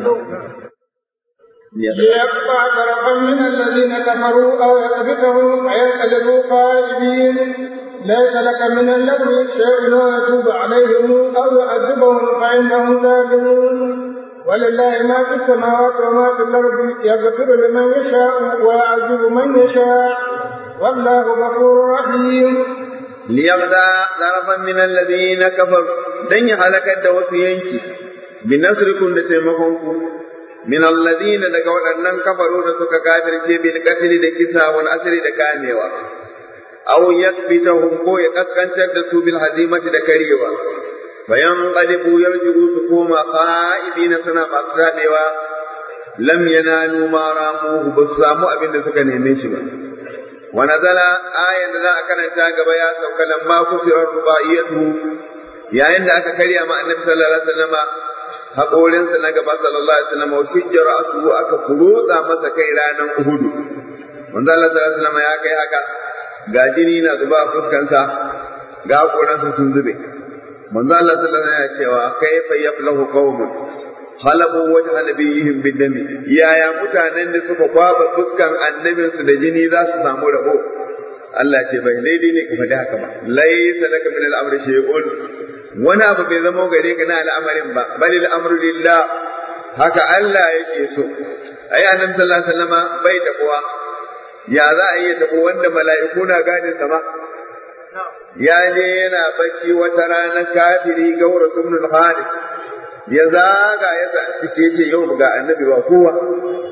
ليقطع طرفا من الذين كفروا او يقبضهم فينقلبوا خائبين ليس لك من الامر شيء ويتوب عليهم او يعذبهم فانهم ظالمون ولله ما في السماوات وما في الارض يغفر لمن يشاء ويعذب من يشاء والله غفور رحيم ليغدى طرفا من الذين كفروا دن هلكت دوسينك بنصركم لتيمكم min alladina daga waɗannan kafaru da suka kafirce bil qatl da kisa wal asri da kamewa aw yakbitahum ko ya kaskantar da su bil hazimati da karewa bayan qalibu yarji'u su koma qa'idina suna masu zabewa lam yanalu ma ramuhu ba su samu abin da suka neme shi ba wa nazala ayan da za a karanta gaba ya sauka lamma kusirar rubaiyatu yayin da aka karya ma annabi sallallahu alaihi wasallama haƙorinsa na gaba sallallahu alaihi wasallam wa shijjar asu aka furutsa masa kai ranar uhudu manzo Allah sallallahu alaihi wasallam ya kai haka ga jini na zuba a fuskansa ga haƙoransa sun zube manzo Allah sallallahu alaihi wasallam ya cewa kaifa yaflahu qaumun halabu wajha nabiyihim bidami yaya mutanen da suka kwaba fuskan annabinsu da jini za su samu rabo Allah ce bai daidai ne ka faɗi haka ba laysa laka min al-amri shay'un wani abu bai zama gare ka na al'amarin ba bali al'amru lillah haka Allah yake so ai annabi sallallahu alaihi wasallam bai tabuwa ya za a yi tabo wanda mala'iku na gadin sama ya je yana bacci wata rana kafiri gaura subnul khalid ya zaga ya ce ce yau ga annabi ba kowa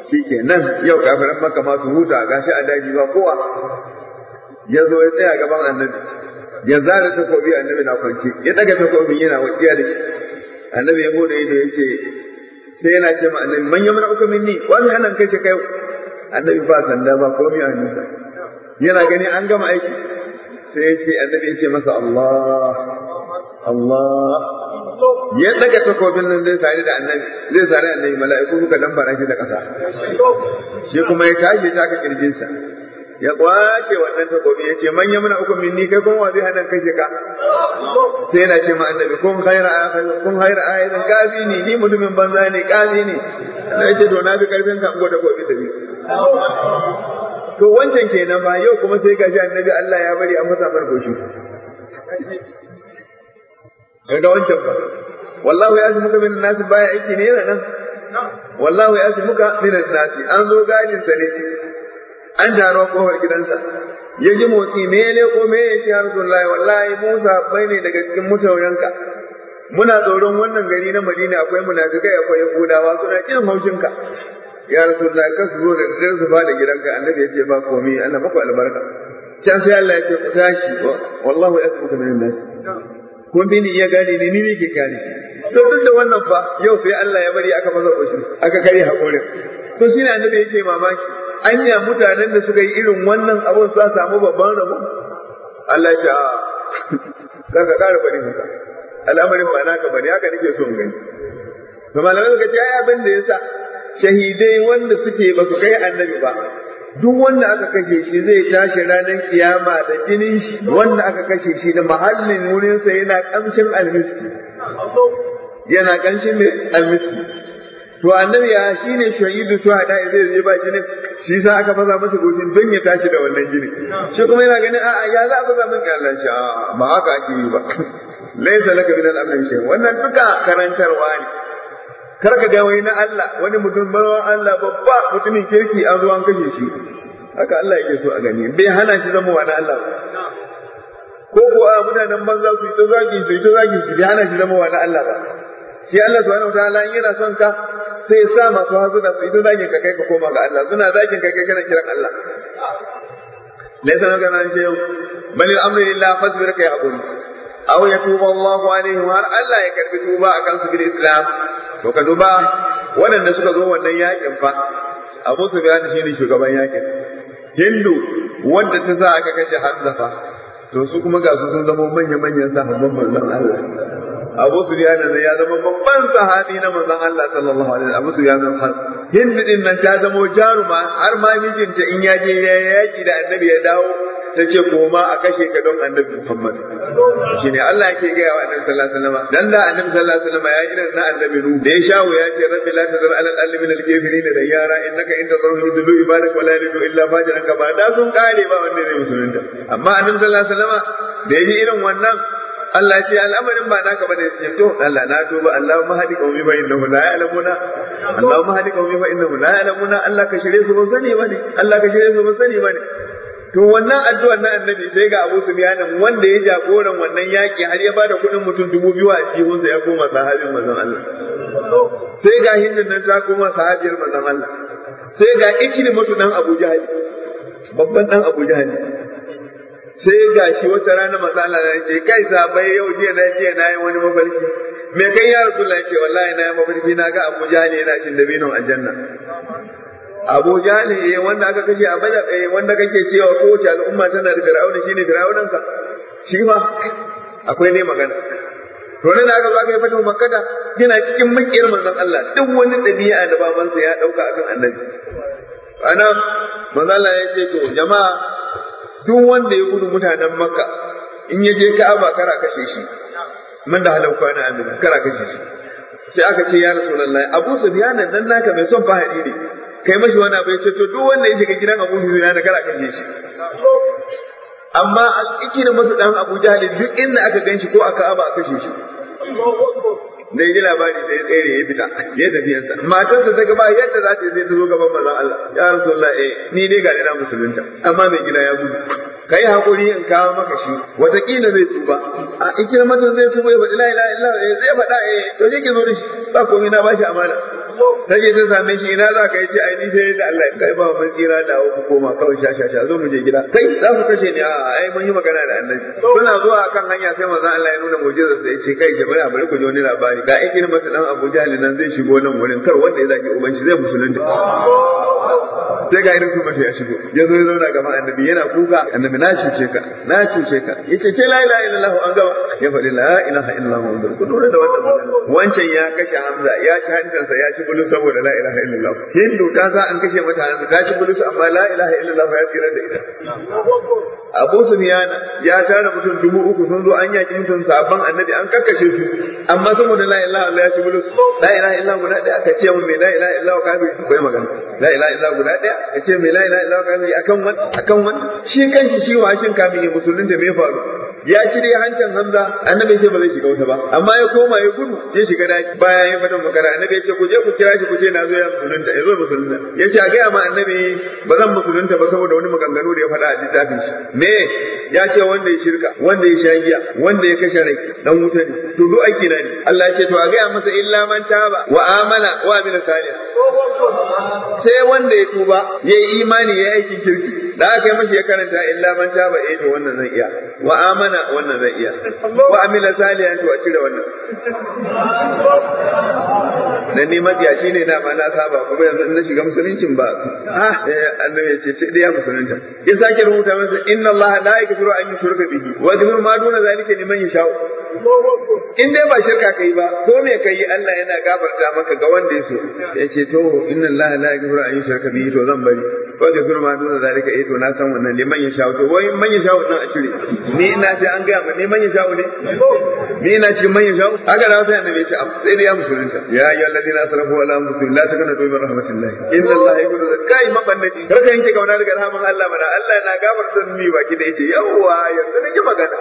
shikenan yau kafiran maka ma su huta gashi a daji ba kowa ya zo ya tsaya gaban annabi ya zara takobi annabi na kwance ya daga takobin yana wakiya da shi annabi ya bude ido ya ce sai yana ce ma annabi man yamna uka minni wa mi hanan kai kai annabi ba sanda ba komai a hannunsa yana gani an gama aiki sai ya ce annabi ya ce masa Allah Allah ya daga takobin nan zai sare da annabi zai sare annabi mala'iku suka dambara shi da ƙasa shi kuma ya tashi ta ka kirjinsa ya kwace wannan takobi ya ce manya muna uku minni kai kun wa zai hana kashe ka sai yana ce ma annabi kun khaira kun khaira ayatin kafi ne ni mutumin banza ne kafi ne na ce to na bi karfin ka ko takobi da ni to wancan kenan ba yau kuma sai gashi annabi Allah ya bari an masa farkoshi ga wancan ba wallahu ya muka min nasi baya aiki ne yana nan wallahu ya muka min nasi an zo gadin sa ne an taro kofar gidansa ya ji motsi me ya leko me ya ce ya rasulullahi wallahi Musa bai ne daga cikin mutawayanka muna tsoron wannan gari na Madina akwai munafikai akwai Yahudawa suna kin haushinka ya rasulullahi ka su zo da dare su fada gidanka annabi ya ce ba komai Allah maku albarka can sai Allah ya ce ku tashi wallahu yasbuka min nas kun bi ni iya gane ni ni ke gane to duk da wannan fa yau sai Allah ya bari aka maza koshi aka kare hakurin to shine annabi yake mamaki anya mutanen da suka yi irin wannan abun za samu babban rabo Allah ya ce a ka ƙara bari haka al'amarin ba naka bane haka nake so in gani to malamai suka ce ai abin da yasa shahidai wanda suke ba su kai annabi ba duk wanda aka kashe shi zai tashi ranar kiyama da jinin shi wanda aka kashe shi da mahallin wurinsa yana kamshin almiski yana kamshin almiski to annabi ya shine shahidu shuhada zai zai ba jinin shi sa aka faza masa goshin don ya tashi da wannan jini shi kuma yana ganin a'a ya za a faza min Allah shi ba haka ake yi ba laysa laka min al-amri shay wannan duka karantarwa ne kar ka ga wai na Allah wani mutum bawan Allah babba mutumin kirki an zo an kashe shi haka Allah yake so a gani bai hana shi zama wani Allah ko ko a mutanen banza su yi ta zagi su yi ta zagi su bai hana shi zama wani Allah ba shi Allah subhanahu wataala in yana son ka sai ya sa masu hazuna su yi ta zagin ka kai ka koma ga Allah suna zagin ka kai kana kiran Allah laysa laka min shay'in bal al-amru lillah fasbir kai hakuri aw yatuba Allahu alaihim har Allah ya karbi tuba akan su bil Islam to ka duba waɗanda suka zo wannan yakin fa Abu Sufyan shine shugaban yakin Hindu wanda ta sa aka kashe Hamza fa to su kuma ga su sun zama manya manyan sahabban manzon Allah Abu Sufyan ne ya zama babban sahabi na manzon Allah sallallahu alaihi wasallam Abu Sufyan Hindu din nan ta zama jaruma har ma mijinta in ya je ya yaki da annabi ya dawo ta ce koma a kashe ka don annabi Muhammad shi ne Allah yake gaya wa annabi sallallahu alaihi wasallam dan da annabi sallallahu alaihi wasallam ya irin na annabi nu da ya shawo ya ce rabbi la tazar ala al min al kafirin da yara innaka in tazarhu yudlu ibadak wala yalidu illa fajiran ka ba da sun kare ba wanda ne musulunta amma annabi sallallahu alaihi wasallam da ya ji irin wannan Allah ce al'amarin ba naka bane sai to Allah na tuba Allahumma hadi qaumi fa innahu la ya'lamuna Allahumma hadi qaumi fa innahu la ya'lamuna Allah ka shirye su ba sani bane Allah ka shirye su ba sani bane To wannan addu'ar na annabi sai ga Abu Sufyan wanda ya jagoran wannan yaki har ya bada kuɗin mutum dubu biyu a jihunsa ya koma sahabin manzon Allah. Sai ga hindun nan ta koma sahabiyar manzon Allah. Sai ga ikrimatu dan Abu Jahal. Babban dan Abu Jahal. Sai ga shi wata rana manzon Allah ya ce kai sabai yau jiya na jiya na yi wani mafarki. Me kai ya Rasulullah ya ce wallahi na yi mafarki na ga Abu Jahal yana cin dabinon aljanna. Abu Jahali eh wanda aka kashe a Badar eh wanda kake cewa kowace al'umma tana da Fir'auna shine Fir'aunan ka shi ma akwai ne magana to ne da aka zo aka yi fatu makkata yana cikin makiyar manzon Allah duk wani dabi'a da babansa ya dauka akan annabi ana manzon Allah ya ce to jama'a duk wanda ya gudu mutanen Makka in ya je Ka'aba kara kashe shi man da halauka na amina kara kashe shi sai aka ce ya Rasulullahi Abu Sufyan nan naka mai son fahari ne kai mashi wani abu ya ce to duk wanda ya shiga gidan Abu Hurairah da kara kan shi amma a cikin masa dan Abu Jahl duk inda aka ganshi ko aka aba aka kashe shi da ji labari da ya tsere ya fita ya tafi yansa matarsa ta gaba yadda za ta zai ta zo gaban manzon Allah ya Rasulullah eh ni dai ga ina musulunta amma mai gida ya gudu kai hakuri in kawo maka shi watakila zai tuba a ikira mata zai tuba ya faɗi la ilaha illallah zai faɗa eh to je ki zo da shi ba komai na bashi amana ta je ta same shi ina za ka yi ce ai ni sai da Allah kai ba mun tsira da ku koma kawai sha sha sha zo mu je gida kai za ku kashe ni a ai mun yi magana da annabi suna zuwa kan hanya sai manzon Allah ya nuna mu'jizar sai ya ce kai jama'a bari ku ji wani labari ga ikin masa dan Abu Jahl nan zai shigo nan wurin kar wanda ya zaki uban shi zai musulunta sai ga irin kuma ya shigo ya zo ya zauna gaban annabi yana kuka annabi na cuce ka na cuce ka yace ce la ilaha illallah an gaba ya faɗi la ilaha illallah muhammadu ku lura da wannan wancan ya kashe hamza ya ci hancinsa ya ci bulus saboda la ilaha illallah hindu ta sa an kashe mata hanzu ta ci bulus amma la ilaha illallah ya tsira da ita Abu Sufyan ya tara mutum dubu uku sun zo an yaki mutum sabon annabi an kakkashe su amma saboda la ilaha illallah ya ci bulus la ilaha illallah guda ɗaya aka ce mun me la ilaha illallah kafiri bai magana la ilaha illallah guda ɗaya ka ce me la ilaha illallah kafiri akan wani akan wani shi kanshi shi washin kafin ya musulunta me faru ya ci dai hancin Hamza annabi ce ba zai shiga wuta ba amma ya koma ya gudu ya shiga daki bayan ya fada makara annabi ya ce ku je ku kira shi ku ce na zo ya musulunta ya zo musulunta ya ce a gaya ma annabi ba zan musulunta ba saboda wani maganganu da ya faɗa a littafin shi me ya ce wanda ya shirka wanda ya sha giya wanda ya kashe rai dan wuta ne to duk aiki na ne Allah ya ce to a gaya masa illa man taba wa amana wa amila salih sai wanda ya tuba ya yi imani ya yi aikin kirki da aka yi mashi ya karanta illa man taba eh to wannan zan iya wa amana wannan zan iya wa amila salihan to a cire wannan dan ni mabiyaci ne na ma na saba kuma yanzu in na shiga musuluncin ba ah eh annabi ya ce sai dai ya musulunta in sake rubuta masa inna allaha la yaghfiru an yushraka bihi wa yaghfiru ma duna zalika liman yasha in dai ba shirka kai ba ko me kai Allah yana gafarta maka ga wanda ya so ya ce to inna allaha la yaghfiru an yushraka bihi to zan bari ko da firma duna zalika eh to na san wannan liman yasha to wai man yasha nan a cire ni ina ce an gaya ma ni man yasha ne ni ina cikin man yasha haka da sai annabi ya ce sai dai ya musulunta ya ayyuhal ladina asrafu ala anfusihim la takunu min rahmatillah inna allaha yaghfiru kai mabannati kar ka yanke kauna daga rahman Allah mana Allah na gafarta ni baki da yace yawa yanzu nake magana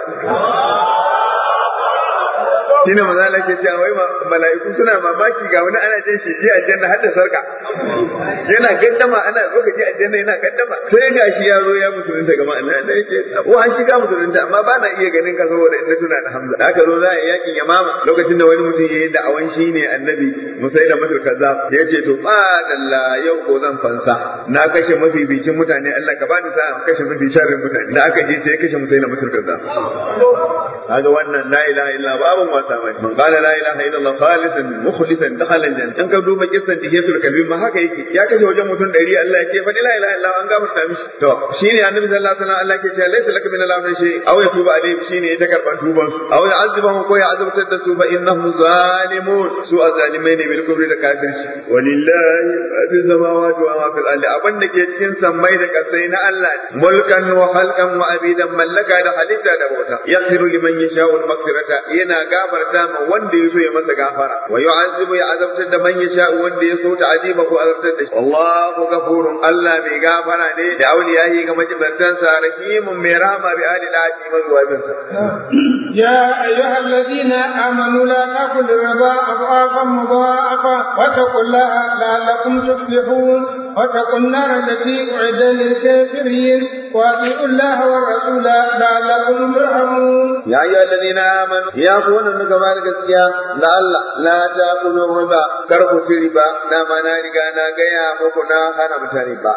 shine manzala ke cewa wai mala'iku suna mamaki ga wani ana jin shi ji aljanna har da sarka yana gaddama ana zo ka ji aljanna yana gaddama sai ga shi ya zo ya musulunta ga ma'ana da yace wa an shiga musulunta amma ba na iya ganin ka saboda inda tuna da Hamza aka zo za a yi yakin Yamama lokacin da wani mutum yayi da awan shi ne annabi Musai da Masar kazzab yace to ba dalla yau ko zan fansa na kashe mafi bikin mutane Allah ka bani sa'a kashe mafi sharrin mutane da aka je sai kashe Musai da Masar kazzab kaga wannan la ilaha illa babun wasa bane man qala la ilaha illa Allah khalisan mukhlisan dakhala aljanna in ka duba kissan tihiyatul kalbi ma haka yake ya kashe wajen mutum 100 Allah ya ce fa la ilaha illa an gafarta mishi to shine annabi sallallahu alaihi wasallam Allah ke cewa laysa laka min al-amri shay aw yatuba alayhi shine ya karban tuban su aw ya'azibuhum ko ya azabtar da su fa innahum zalimun su azalimai ne bil kubri da kafirci walillahi ma fi samawati wa ma fil ardi abin da ke cikin sammai da kasai na Allah mulkan wa khalqan wa abidan mallaka da halitta da bauta yaghfiru liman yasha'u al-maghfirata yana gafarta ma wanda ya so ya masa gafara wa yu'azzibu ya azabtar da man yasha wanda ya so ta aziba ko azabtar da shi wallahu ghafurun Allah mai gafara ne da auliyahi ga majibantansa rahimun mai rahama bi ali dati mazuwabinsa يا أيها الذين آمنوا لا تأكلوا الربا أضعافا مضاعفة واتقوا الله لعلكم تفلحون واتقوا النار التي أعد للكافرين وأطيعوا الله والرسول لعلكم ترحمون يا أيها الذين آمنوا يا أخوانا نكبار gaskiya da Allah la ta kuzo riba kar ku ci riba na ma na riga na gaya muku na haramta riba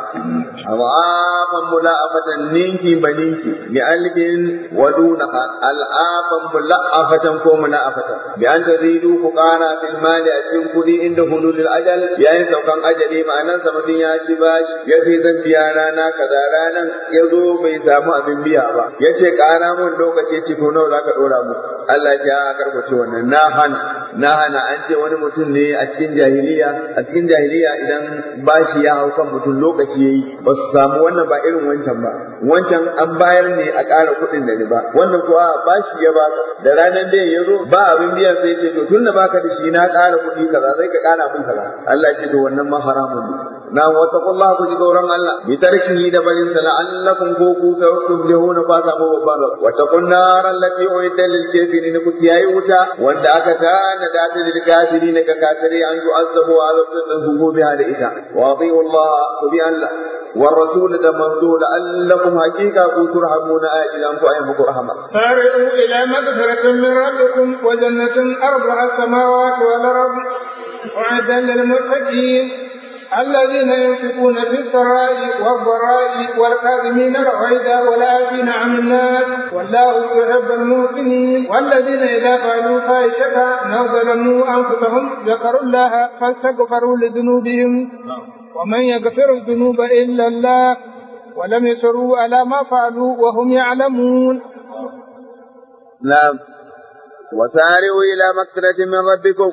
awafan mula'afatan ninki baninki bi alfin wa dunaha al'afan mula'afatan ko mula'afatan bi an tazidu ku qara fil mali a cikin kudi inda hululul ajal yayin saukan ajali ma'anan sa mutum ya ci bashi ya ce zan biya rana kaza ranan ya zo bai samu abin biya ba ya ce ƙara mun lokaci ce to nawa zaka dora mu Allah ya karkace wannan na hana na hana an ce wani mutum ne a cikin jahiliya a cikin jahiliya idan bashi ya hau kan mutum lokaci yayi ba su samu wannan ba irin wancan ba wancan an bayar ne a ƙara kuɗin da riba wannan kuwa bashi ya baka da ranar da ya zo ba abin biyan sai ce to tunda baka da shi na ƙara kuɗi kaza sai ka ƙara min kaza Allah ya ce to wannan ma haramun ne na wata kullaha ku ji tsoron Allah bi tarkihi da barin sa la'allakum ko ku ta tuflihuna fa ta mu babban rab wa taqun nar allati uidda lil kafirin ku tiyayi wuta wanda aka tana da ta lil kafirin ka kafiri an yu'azzabu azabtan hubu biha da ita wa ati'u Allah ku bi Allah wa rasul da manzo la'allakum haqiqa ku turhamuna ajidan ku ayyukum rahama سارعوا إلى مغفرة من ربكم وجنة أرضها السماوات والأرض وعدا للمتقين الذين ينفقون في السراء والضراء والكاظمين الغيظ والعافين عن الناس والله يحب المحسنين والذين إذا فعلوا فاحشة أو ظلموا أنفسهم ذكروا الله فاستغفروا لذنوبهم ومن يغفر الذنوب إلا الله ولم يسروا على ما فعلوا وهم يعلمون نعم وسارعوا إلى مغفرة من ربكم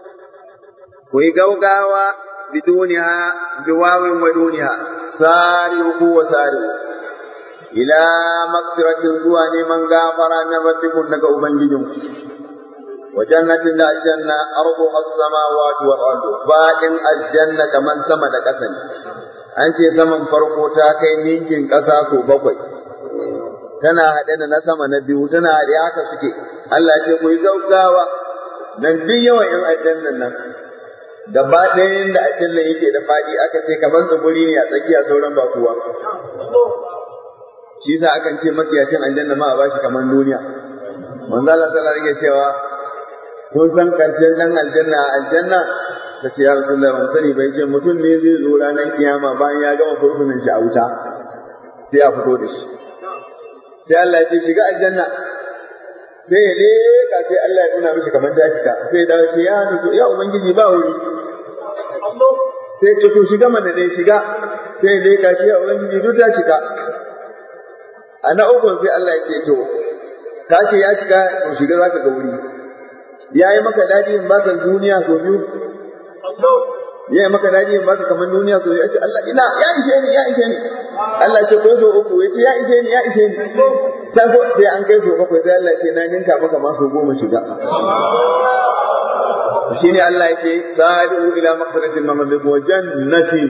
ويقوقاوا بدونها بواو ودونها سارعوا وسارعوا إلى مغفرة زوان من غافر من ربكم لك أبنجدهم وجنة لا الجنة أرضها السماوات والأرض باقٍ الجنة كمن سمد كسن أنت زمن فرقو تاكي نينجين كساسو بقوي tana haɗe da na sama na biyu tana haɗe haka suke Allah ce ku yi gaugawa dan duk yawan yan aljannan nan gaba ɗayan da aljannan yake da faɗi aka ce kamar tsibiri ne a tsakiya sauran ba kuwa shi sa akan ce makiyacin aljanna ma a bashi kamar duniya manzo Allah sallallahu alaihi cewa kun san karshen dan aljanna aljanna ta ce ya rasulullah ban sani bai ce mutum ne zai zo ranar kiyama bayan ya gama furfunan shi a wuta sai a fito da shi sai Allah ya ce shiga aljanna sai ya leka sai Allah ya nuna mishi kamar ta shiga sai ya dawo shi ya nufi ya ubangiji ba wuri sai ya to shiga mana dai shiga sai ya leka shi ya ubangiji duk ta shiga a na uku sai Allah ya ce to ka ce ya shiga to shiga za ka ga wuri ya yi maka daɗi in baka duniya so biyu ya yi maka daɗi in baka kamar duniya so biyu ya ce Allah ina ya ishe ni ya ishe ni Allah ce ko so uku ya ce ya ishe ni ya ishe ni can ko sai an kai so bakwai sai Allah ce na ninka maka ma so goma shiga shine Allah yake sari'u ila maghfiratin min rabbikum wa jannatin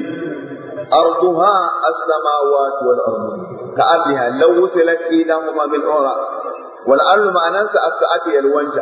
arduha as-samawati wal ardu ka'abiha law wusilat idahuma bil ura wal ardu ma'anansa as-sa'ati yalwanta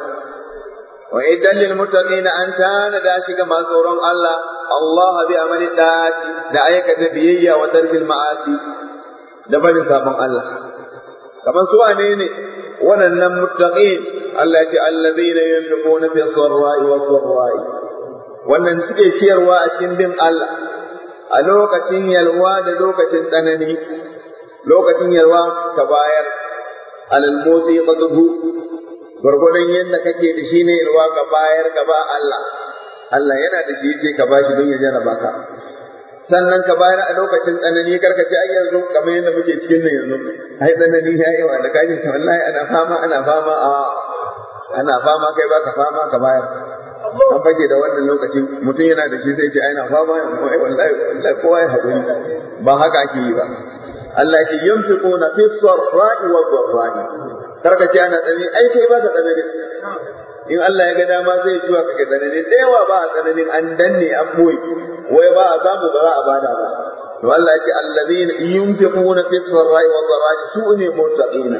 wa idan lil muttaqina an tana da shi ga masu tsoron Allah Allah bi amali da'ati da aikata biyayya wa tarkil ma'asi da barin sabon Allah kamar su wane ne waɗannan muttaqin Allah ya ce allazina yunfiquna fi sarra'i wa sarra'i wannan suke ciyarwa a cikin bin Allah a lokacin yalwa da lokacin tsanani lokacin yalwa ka bayar alal motsi qadhu gwargwadon yadda kake da shi ne yalwa ka bayar ka ba Allah Allah yana da shi yace ka bashi don ya jarraba ka sannan ka bayar a lokacin tsanani karka ce ai yanzu kamar yadda muke cikin nan yanzu ai tsanani ya yi wa da kaji ta wallahi ana fama ana fama a ana fama kai baka fama ka bayar an fage da wannan lokaci mutum yana da shi sai ce ai na fama ai wallahi wallahi kowa ya haƙuri ba haka ake yi ba Allah ya ce yunfiquna fi sarra'i wa dharra'i karka ce ana tsanani ai kai ba ka tsanani in Allah ya ga dama zai zuwa kake tsanani da yawa ba a tsananin an danne an boye wai ba a samu ba za a bada ba to Allah ya ce allazina yunfiquna fi sarra'i wa dharra'i su ne muttaqina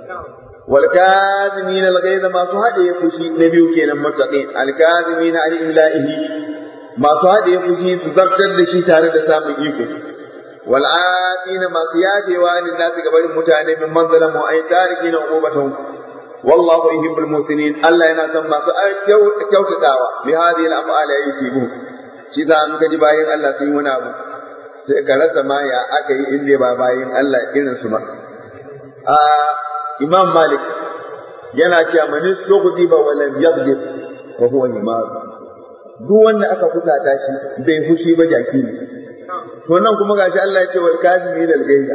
wal kazimin al ghayz ma su hade ya fushi na biyu kenan muttaqin al kazimin al illahi ma su hade ya fushi su zartar da shi tare da samun iko wal atina ma su yadewa lin nasi gabarin mutane min manzalamu ay tarikina uqubatahum والله يحب المحسنين الله yana son masu kyautatawa bi hadhihi al-af'ali yusibu shi da an kaji bayin Allah sun yi wani abu sai ka rasa ma ya aka yi inda ba bayin Allah irin su ba a Imam Malik yana cewa man istughdi ba wa lam yaghdib wa huwa imam duk wanda aka kusata shi bai fushi ba jaki ne to nan kuma gashi Allah ya ce wal kazimin al-ghayza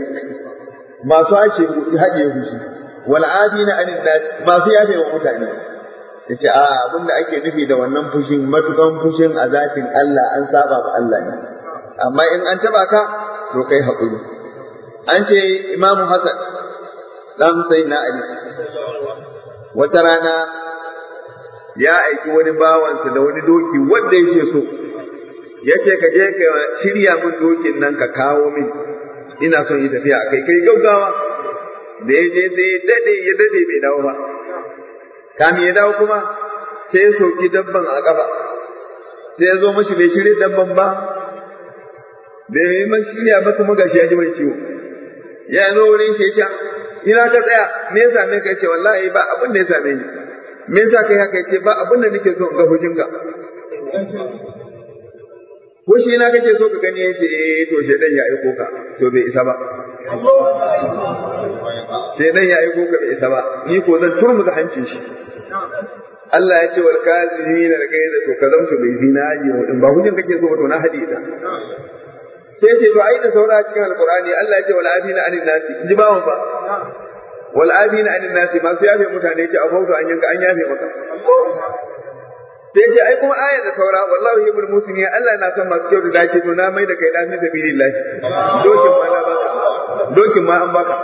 masu ashe haɗe fushi wal'adina anin nas masu yafe wa mutane yace a abin da ake nufi da wannan fushin matukan fushin a zatin Allah an saba wa Allah ne amma in an taba ka to kai haƙuri an ce Imam Hassan dan Sayyidina Ali wata rana ya aiki wani bawansa da wani doki wanda yake so yace ka je ka shirya min dokin nan ka kawo min ina son yi tafiya a kai kai gaugawa da ya je sai ya dade ya dade bai dawo ba kamin ya dawo kuma sai ya soki dabban a kafa sai ya zo mashi bai shirya dabban ba bai yi mashi shirya ba kuma gashi ya ji mai ciwo ya zo wurin shi ya ina ka tsaya me ya same ka ce wallahi ba abin da ya same ni me yasa kai haka ce ba abin da nake so in ga hujinka ko shi na kake so ka gani ya ce eh to shedan ya aiko ka to bai isa ba shedan ya aiko ka bai isa ba ni ko zan turmu da hancin shi Allah ya ce wal kazimina da kai da to ka zamto bai zinaji in ba hujin kake so ba to na hadi ta sai ce to ai da saura cikin alqur'ani Allah ya ce wal afina anin nasi ji bawon fa wal afina anin nasi masu yafe mutane ce a fauto an yanka an yafe maka sai ce ai kuma aya da saura wallahi yuhibbul muslimin Allah na son masu kyau da dace to na mai da kai dan sabilillah dokin ma na baka dokin ma an baka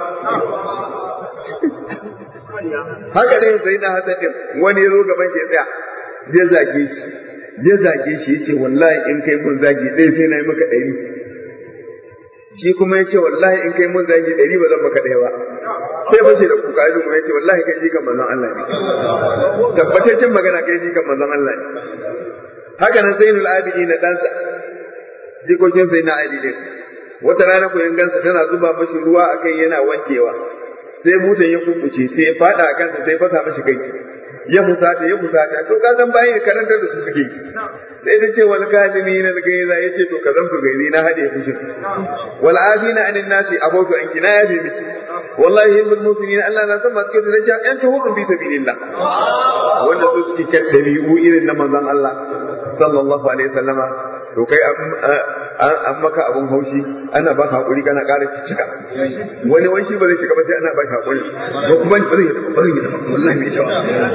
haka ne sai na hasan din wani ya zo gaban shi tsaya ya zage shi ya zage shi yace wallahi in kai mun zagi dai sai na yi maka ɗari shi kuma ya ce wallahi in kai mun zagi ɗari ba zan maka ɗaya ba sai fashe da kuka yi kuma ya ce wallahi kai jikan manzon Allah ne tabbataccen magana kai jikan manzon Allah ne haka nan zainul abidi na ɗansa jikokin sai na abidin wata rana ku gansa tana zuba mashi ruwa a kai yana wankewa sai butan ya kukuce sai ya fada a kansa sai fasa mashi kai ya fusata ya fusata to ka san bayan karantar da su suke sai ta ce wal kadimi na gaiza ya ce to ka zanto gaizi na hade fushin wal afina anin nasi abautu an kina ya bi miki wallahi hibbul muslimin Allah na san masu kyautu da yan tuhurun bi sabilillah wanda su suke kan dabi'u irin na manzon Allah sallallahu alaihi wasallama to kai an maka abun haushi ana baka hakuri kana ƙara cicika wani wani ba zai cika ba sai ana baka hakuri ko kuma ba zai ba zai wallahi mai shawa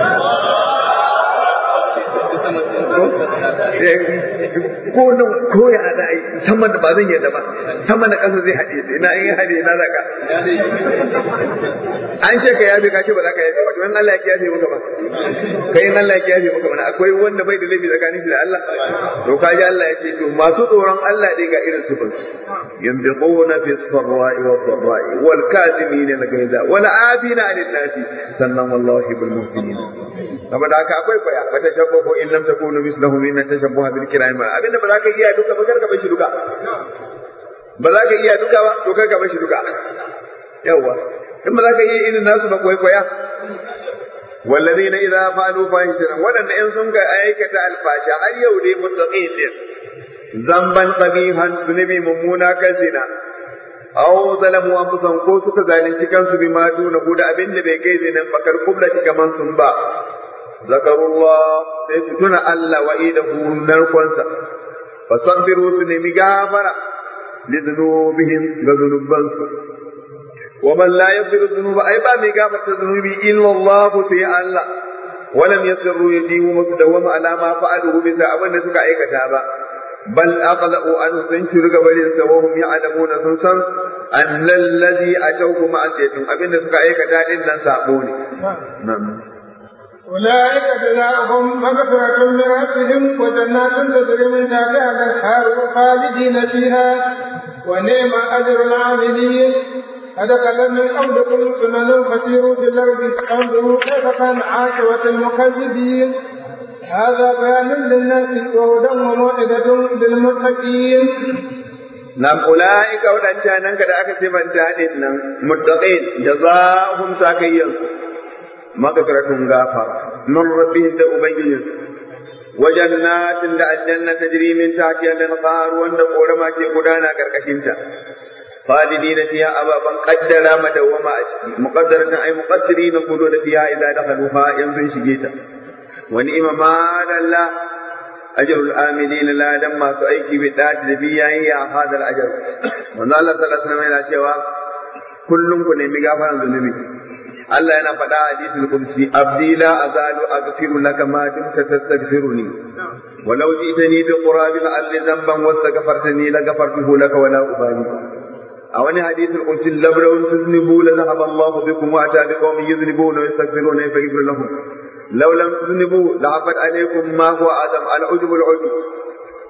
ko nan ko ya da ai sama da ba zan yadda ba sama da ƙasa zai haɗe ina in haɗe na zaka an ce ka yafe ka ce ba za ka yafe ba to in Allah ya yafe maka ba kai in Allah ya yafe maka ba akwai wanda bai da laifi tsakanin shi da Allah to ka ji Allah ya ce to masu tsoron Allah dai ga irin su bansu yanbiquna fi sarra'i wa dharra'i wal kadhimina al-ghayza wal 'afina 'anil nasi sannan wallahi bil muhsinin saboda haka akwai kwaya fa tashabbahu in lam takunu mislahu min tashabbuha bil kiram abinda ba za ka iya duka ba karka bashi duka ba za ka iya duka ba to karka bashi duka yawa in ba za ka iya irin nasu ba kwai kwaya والذين إذا فعلوا فاحشة ولن إن سنك أيكة الفاشا هل يودي متقين ذنبا قبيحا ذنبي ممونا كزنا أو ظلموا أنفسهم ko suka zalunci kansu bima duna da abin da bai kai zinan bakar kublati kaman sun ba zakarullah sai su tuna Allah wa idahu narkonsa fasabiru su nemi gafara lidunubihim ga zunubansu ومن لا يغفر الذنوب أي با مي غفرت الذنوب إلا الله في الله ولم يسروا يديهم مقدوم على ما فعلوا بذا أبن سكا أيكتا با بل أقلقوا أن سنشر قبل وهم يعلمون سنسن أن الذي أتوه معصيتهم أبن سكا أيكتا إلا سابوني نعم أولئك جزاؤهم مغفرة من ربهم وجنات تجري من تحتها الأنهار خالدين فيها ونعم أجر العاملين قد خلت من قبلكم سنن فسيروا في الارض فانظروا كيف كان عاقبه المكذبين هذا بيان للناس وهدى وموعظه للمتقين نعم أولئك ودنجانك da aka sifanta din nan muttaqin jazaohum sakayyan magfiratun gafara min rabbihim da ubangijin wajannatin da aljanna tajri min tahtiha al-anhar wanda korama ke gudana karkashin ta خالدين فيها أبابا قدر مدوما مقدرة أي مقدرين خلود فيها إذا دخلوها ينفن شجيتا ونئم ما الله أجر الآمنين لا لما سأيكي بالذات لبيا هي هذا الأجر من الله صلى الله عليه وسلم cewa kullum ku nemi gafaran zunubi Allah yana faɗa a hadisul qudsi abdi la azalu aghfiru laka ma dumta tastaghfiruni ولو جئتني بقراب الأرض ذنبا واستغفرتني لغفرته لك ولا أبالي a wani hadisul qudsi lablaw tuznibu la dhahaba Allahu bikum wa ata biqawmin yuzlibuna wa yastaghfiruna fa yaghfir lahum law lam tuznibu la afat alaykum ma huwa adam al ujub al ujub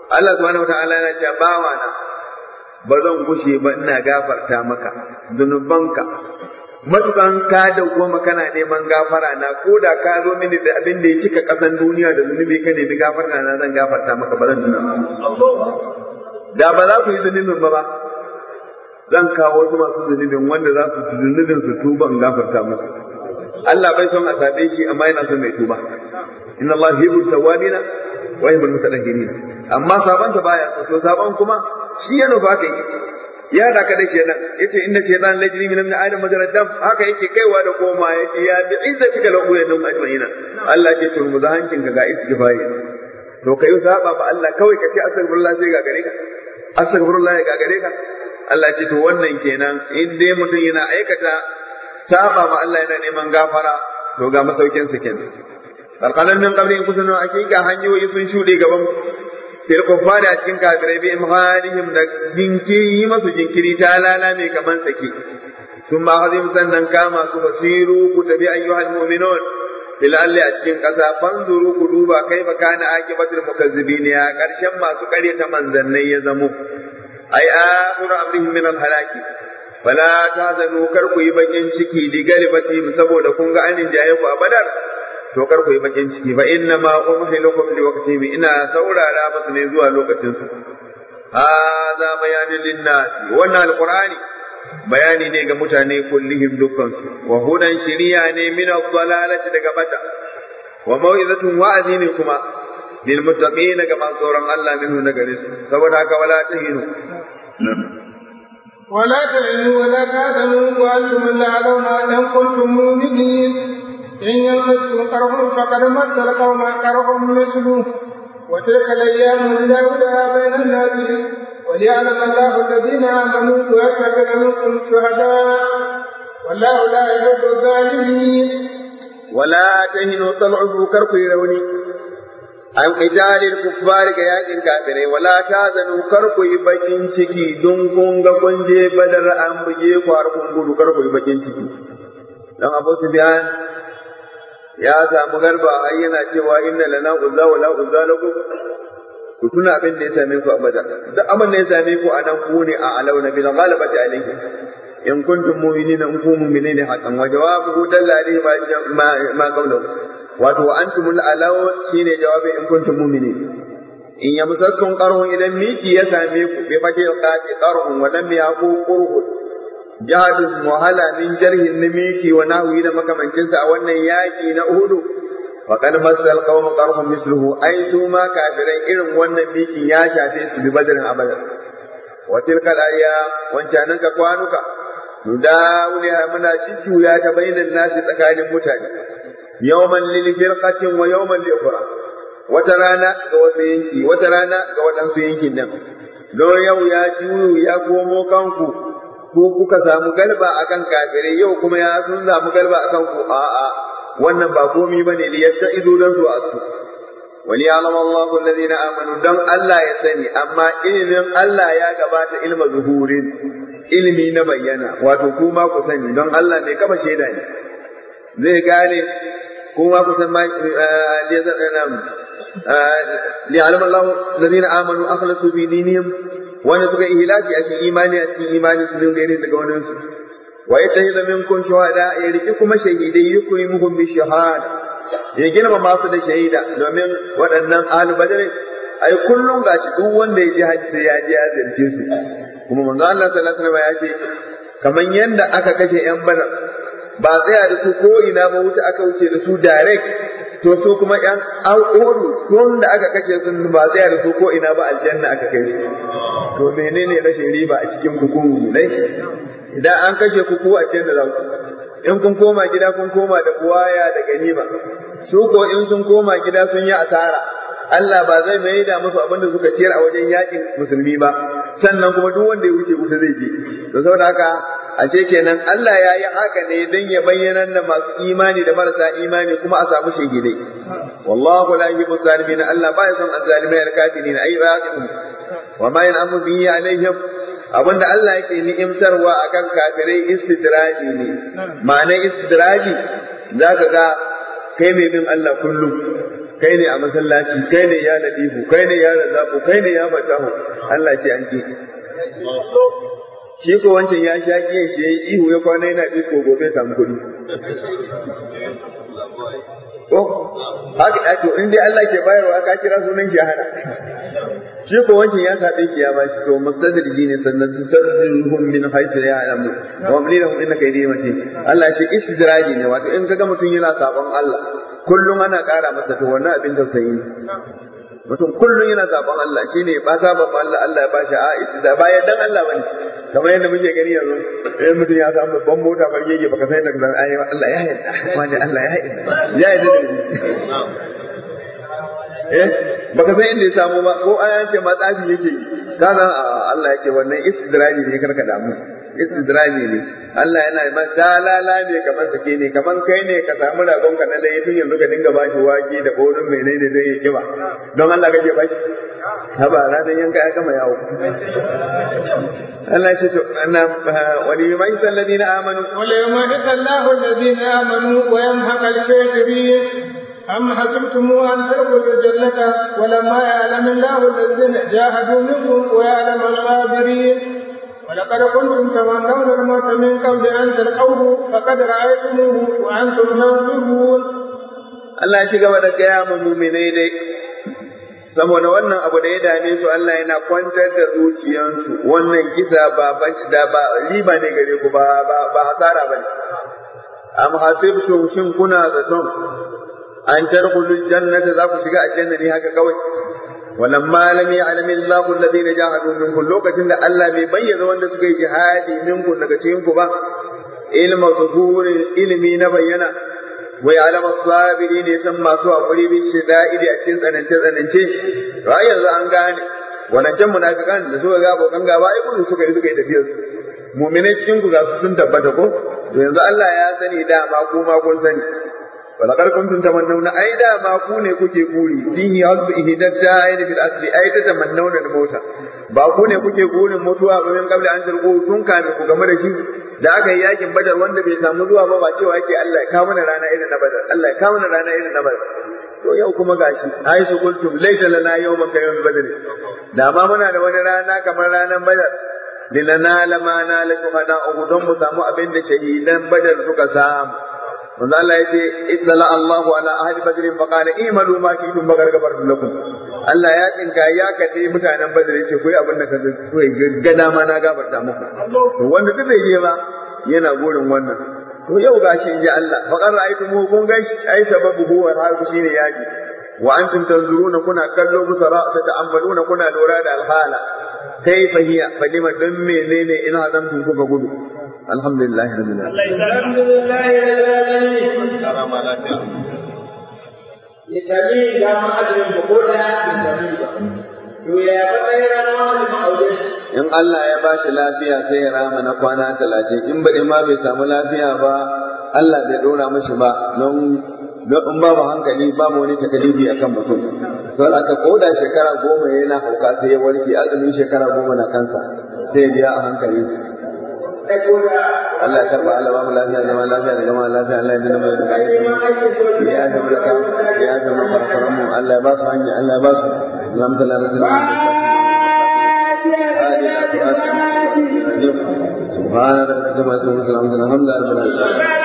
Allah subhanahu wataala yana cewa bawa na ba zan kushe ba ina gafarta maka zunubanka matukan ka dawwama kana neman gafara na ko da ka zo mini da abin da ya cika kasan duniya da zunubi ka nemi gafarta na zan gafarta maka ba zan nuna da ba za ku yi zunubin ba ba zan kawo wasu masu zunubin wanda za su zunubin su tuba in gafarta musu Allah bai son a sabe shi amma yana son mai tuba inna Allah yuhibbu tawwabina wa yuhibbu mutatahhirin amma saban ta baya so saban kuma shi ya nufa kai ya da ka da shedan yace inna shaytan lajri min ibn adam majrad dam haka yake kaiwa da koma yace ya bi izzatika la uyanum ajmaina Allah ce turmu da hankin ka ga istighfari to kai saba ba Allah kawai ka ce astaghfirullah sai ga gare ka astaghfirullah ya ga gare ka Allah ce to wannan kenan in dai mutum yana aikata saba ma Allah yana neman gafara to ga masaukin sa kenan karkanan min qabri in kusunu hakika hanyoyi sun shuɗe gaban fil kuffari a cikin kafirai bi imhalihim da jinkiri masu jinkiri ta lala mai kaman sake sun ba hazim sannan kama su basiru ku tabi ayyuhal mu'minun fil alli a cikin ƙasa fanzuru ku duba kai ba kana akibatul mukazzibin ya karshen masu ƙaryata manzannai ya zamo ai akhiru amrihim min al halaki fala tahzanu kar ku yi bakin ciki di galibatihim saboda kun ga anin jaye ku a badar to kar ku yi bakin ciki fa inna ma umhilukum li waqtihim ina saurara musu ne zuwa lokacin su hadha bayanin linnasi wannan alqur'ani bayani ne ga mutane kullihim dukkan su wa hudan shiriya ne min ad-dalalati daga bata wa mau'izatun wa'azi ne kuma lil muttaqin ga masu tsoron Allah minhu na gare su saboda haka wala tahinu ولا تهنوا ولا تحزنوا وانتم الاعلون ان كنتم مؤمنين إن يمسكم قرح فقد مس القوم قرح مثله وتلك الأيام نداولها بين الناس وليعلم الله الذين آمنوا ويتخذ منكم شهداء والله لا يحب الظالمين ولا تهنوا طلعوا كركوا يروني an qitalil kuffari ga yakin kafirai wala tazanu kar ku yi bakin ciki don kun ga kun je badar an buge ku har kun gudu kar ku yi bakin ciki dan Abu Sufyan ya samu garba ai yana cewa inna lana uzza wala uzza lakum ku tuna abin da ya same ku a badar duk abin da ya same ku anan ku ne a alauna bil ghalabati alayhi in kuntum mu'minina in kuntum mu'minina haqqan wa jawabuhu dalla alayhi ma ma qawluhu wato antumul alaw shine jawabi in kuntum mu'minin in yamsakum qarhun idan miki ya same ku bi fati qati qarhun wa lam yaqu qurhu jihadin wahala min jarhin namiki wa nahwi da makamancinsa a wannan yaki na Uhudu wa qad masal qawm qarhum misluhu ai su ma kafirai irin wannan miki ya shafe su bi badrin abada wa tilka al-ayya wancanan ka kwanuka nudawliha muna jujjuya ta bainan nasi tsakanin mutane yawman lil firqatin wa yawman li ukhra wata rana ga wasu yanki wata rana ga waɗansu yankin nan don yau ya juyu ya komo kanku ko kuka samu galba akan kafirai yau kuma ya sun samu galba akan ku a'a wannan ba komi bane li yatta'idu dan su asu wali alama Allahu alladhina amanu dan Allah ya sani amma ilimin Allah ya gabata ilma zuhurin ilimi na bayyana wato kuma ku sani don Allah mai kafa shaida ne zai gane kuma ku san ma li alama Allahu alladhina amanu akhlasu fi dinihim wanda suka ihlaki a cikin imani a cikin imani su dinga ne daga wani su wa yatahiza minkum shuhada ya riki kuma shahidai yukrimuhum bi shahada ya girma masu da shahida domin waɗannan ahlu badr ai kullum gashi duk wanda ya ji hajji ya ji ya zarce su kuma manzo Allah sallallahu alaihi wasallam ya ce kaman yanda aka kashe yan badar ba tsaya da su ko ina ba wuce aka wuce da su direct to su kuma yan al'uru tun da aka kashe su ba tsaya da su ko ina ba aljanna aka kai su to menene rashin riba a cikin hukumu dai idan an kashe ku ku a cikin da ku in kun koma gida kun koma da buwaya da ganima su ko in sun koma gida sun yi asara Allah ba zai mai da musu abin da suka ciyar a wajen yakin musulmi ba sannan kuma duk wanda ya wuce wuta zai je to saboda haka a ce kenan Allah ya yi haka ne don ya bayyana da masu imani da marasa imani kuma a samu shahidai wallahu la yuhibbu zalimin Allah ba ya son azzalimai al-kafirin ay raqibun wa ma yan'amu bihi alaihim abinda Allah yake ni'imtarwa akan kafirai istidraji ne ma'anar istidraji zaka ga kai mai bin Allah kullum kai ne a masallaci kai ne ya ladifu kai ne ya razaku kai ne ya fatahu Allah ce an ki shi ko wancan ya sha kiyan shi yayi ihu ya kwana yana disko gobe samu kuɗi ko haka to in dai Allah ke bayarwa ka kira sunan shi hana shi ko wancan ya sabe shi ya ba shi to mustadriji ne sannan tutarjuhum min haythu ya'lamu wa amli lahum innaka yadi mati Allah ya ce istidraji ne wato in kaga mutum yana sabon Allah kullum ana ƙara masa to wannan abin tausayi ne mutum kullum yana sabon Allah shine ba sabon Allah Allah ya bashi a da bayan dan Allah bane kamar yadda muke gani yanzu idan mutum ya samu babban mota fargege baka san yadda zan ayi Allah ya yarda wani Allah ya yarda ya yarda eh baka san inda ya samu ba ko an ce ma tsafi yake yi ka san Allah yake wannan istidraji ne karka damu istidraji ne Allah yana ma dalala ne kamar sake ne kamar kai ne ka samu ragon ka na laye tun yanzu ka dinga bashi wake da borin menene zai yi kiba don Allah kake bashi haba ranar yanka ya gama yawo Allah ya ce to ana wani mai salladina amanu wala yamadu Allahu alladhina amanu wa yamhaqa al-kafirin أم حسبتم أن تدخلوا الجنة ولما يعلم الله الذين جاهدوا منكم ويعلم الصابرين ولقد كنتم تمنون الموت من قبل أن تلقوه فقد رأيتموه وأنتم تنظرون Allah ya ci gaba da gaya mu muminai dai saboda wannan abu da ya dame su Allah yana kwantar da zuciyansu wannan kisa ba da ba riba ne gare ku ba ba hasara bane am hasibtum shin kuna zaton an tadkhulul jannata za ku shiga aljanna ne haka kawai walamma lam ya'lam Allahu alladhina jahadu minkum lokacin da Allah bai bayyana wanda suka yi jihadi minkum daga cikin ku ba ilma zuhuri ilmi na bayyana wa ya'lam as-sabirin san masu hakuri bi shida'idi a cikin tsanance tsanance to ai yanzu an gane wadancan munafikan da suka ga abokan gaba ai gudu suka yi suka yi tafiyar su mu'minai cikin ku ga su sun tabbata ko to yanzu Allah ya sani dama ko ma kun sani ولقد كنتم تمنون أي دا ما كوني كوكي كوري فيه حظ إهدى الدائن في الأصل أي تتمنون الموت ba ku ne kuke gurin mutuwa ba min kabla an tarko tun kame ku game da shi da aka yi yakin badar wanda bai samu zuwa ba ba cewa yake Allah ya kawo mana rana irin na badar Allah ya kawo mana rana irin na badar to yau kuma gashi ai su kuntum laita lana yawman ka yawm badr da ma muna da wani rana kamar ranar badar linana lama na la shuhada don mu samu abin da shahidan badar suka samu manzo Allah yace ittala Allahu ala ahli badr fa qala imalu ma shi'tum bagar gafartu lakum Allah ya tsinka ya kalle mutanen badr yace koyi abin da kaga koyi gaggada ma na gafarta muku to wanda duk bai je ba yana gurin wannan to yau gashi inji Allah fa qara aitu mu kun gashi ai sababu huwa haku shine yaki wa antum tanzuruna kuna kallo busara ta ta'ammaluna kuna lura da alhala kaifa hiya fadima dan menene in hazamtum kuka gudu alhamdulillah rabbil alamin alhamdulillah rabbil alamin Itali ga ma'ajin da ko da Itali ba. To ya matsayin ranar da ma'aure in Allah ya ba shi lafiya sai ya rama na kwana talatin in baɗi ma bai samu lafiya ba Allah bai ɗora mashi ba don in babu hankali babu wani takalifi akan mutum don aka koda shekara goma yana hauka sai ya warke azumin shekara goma na kansa sai ya biya a hankali Allah ya karba Allah ba mu lafiya zama lafiya da gama lafiya Allah ya dina mu da kai ya ga mu da ya ga mu farfaran mu Allah ya ba su hanya Allah ya ba su alhamdulillah rabbil alamin سبحان ربك ما يصفون الحمد لله رب العالمين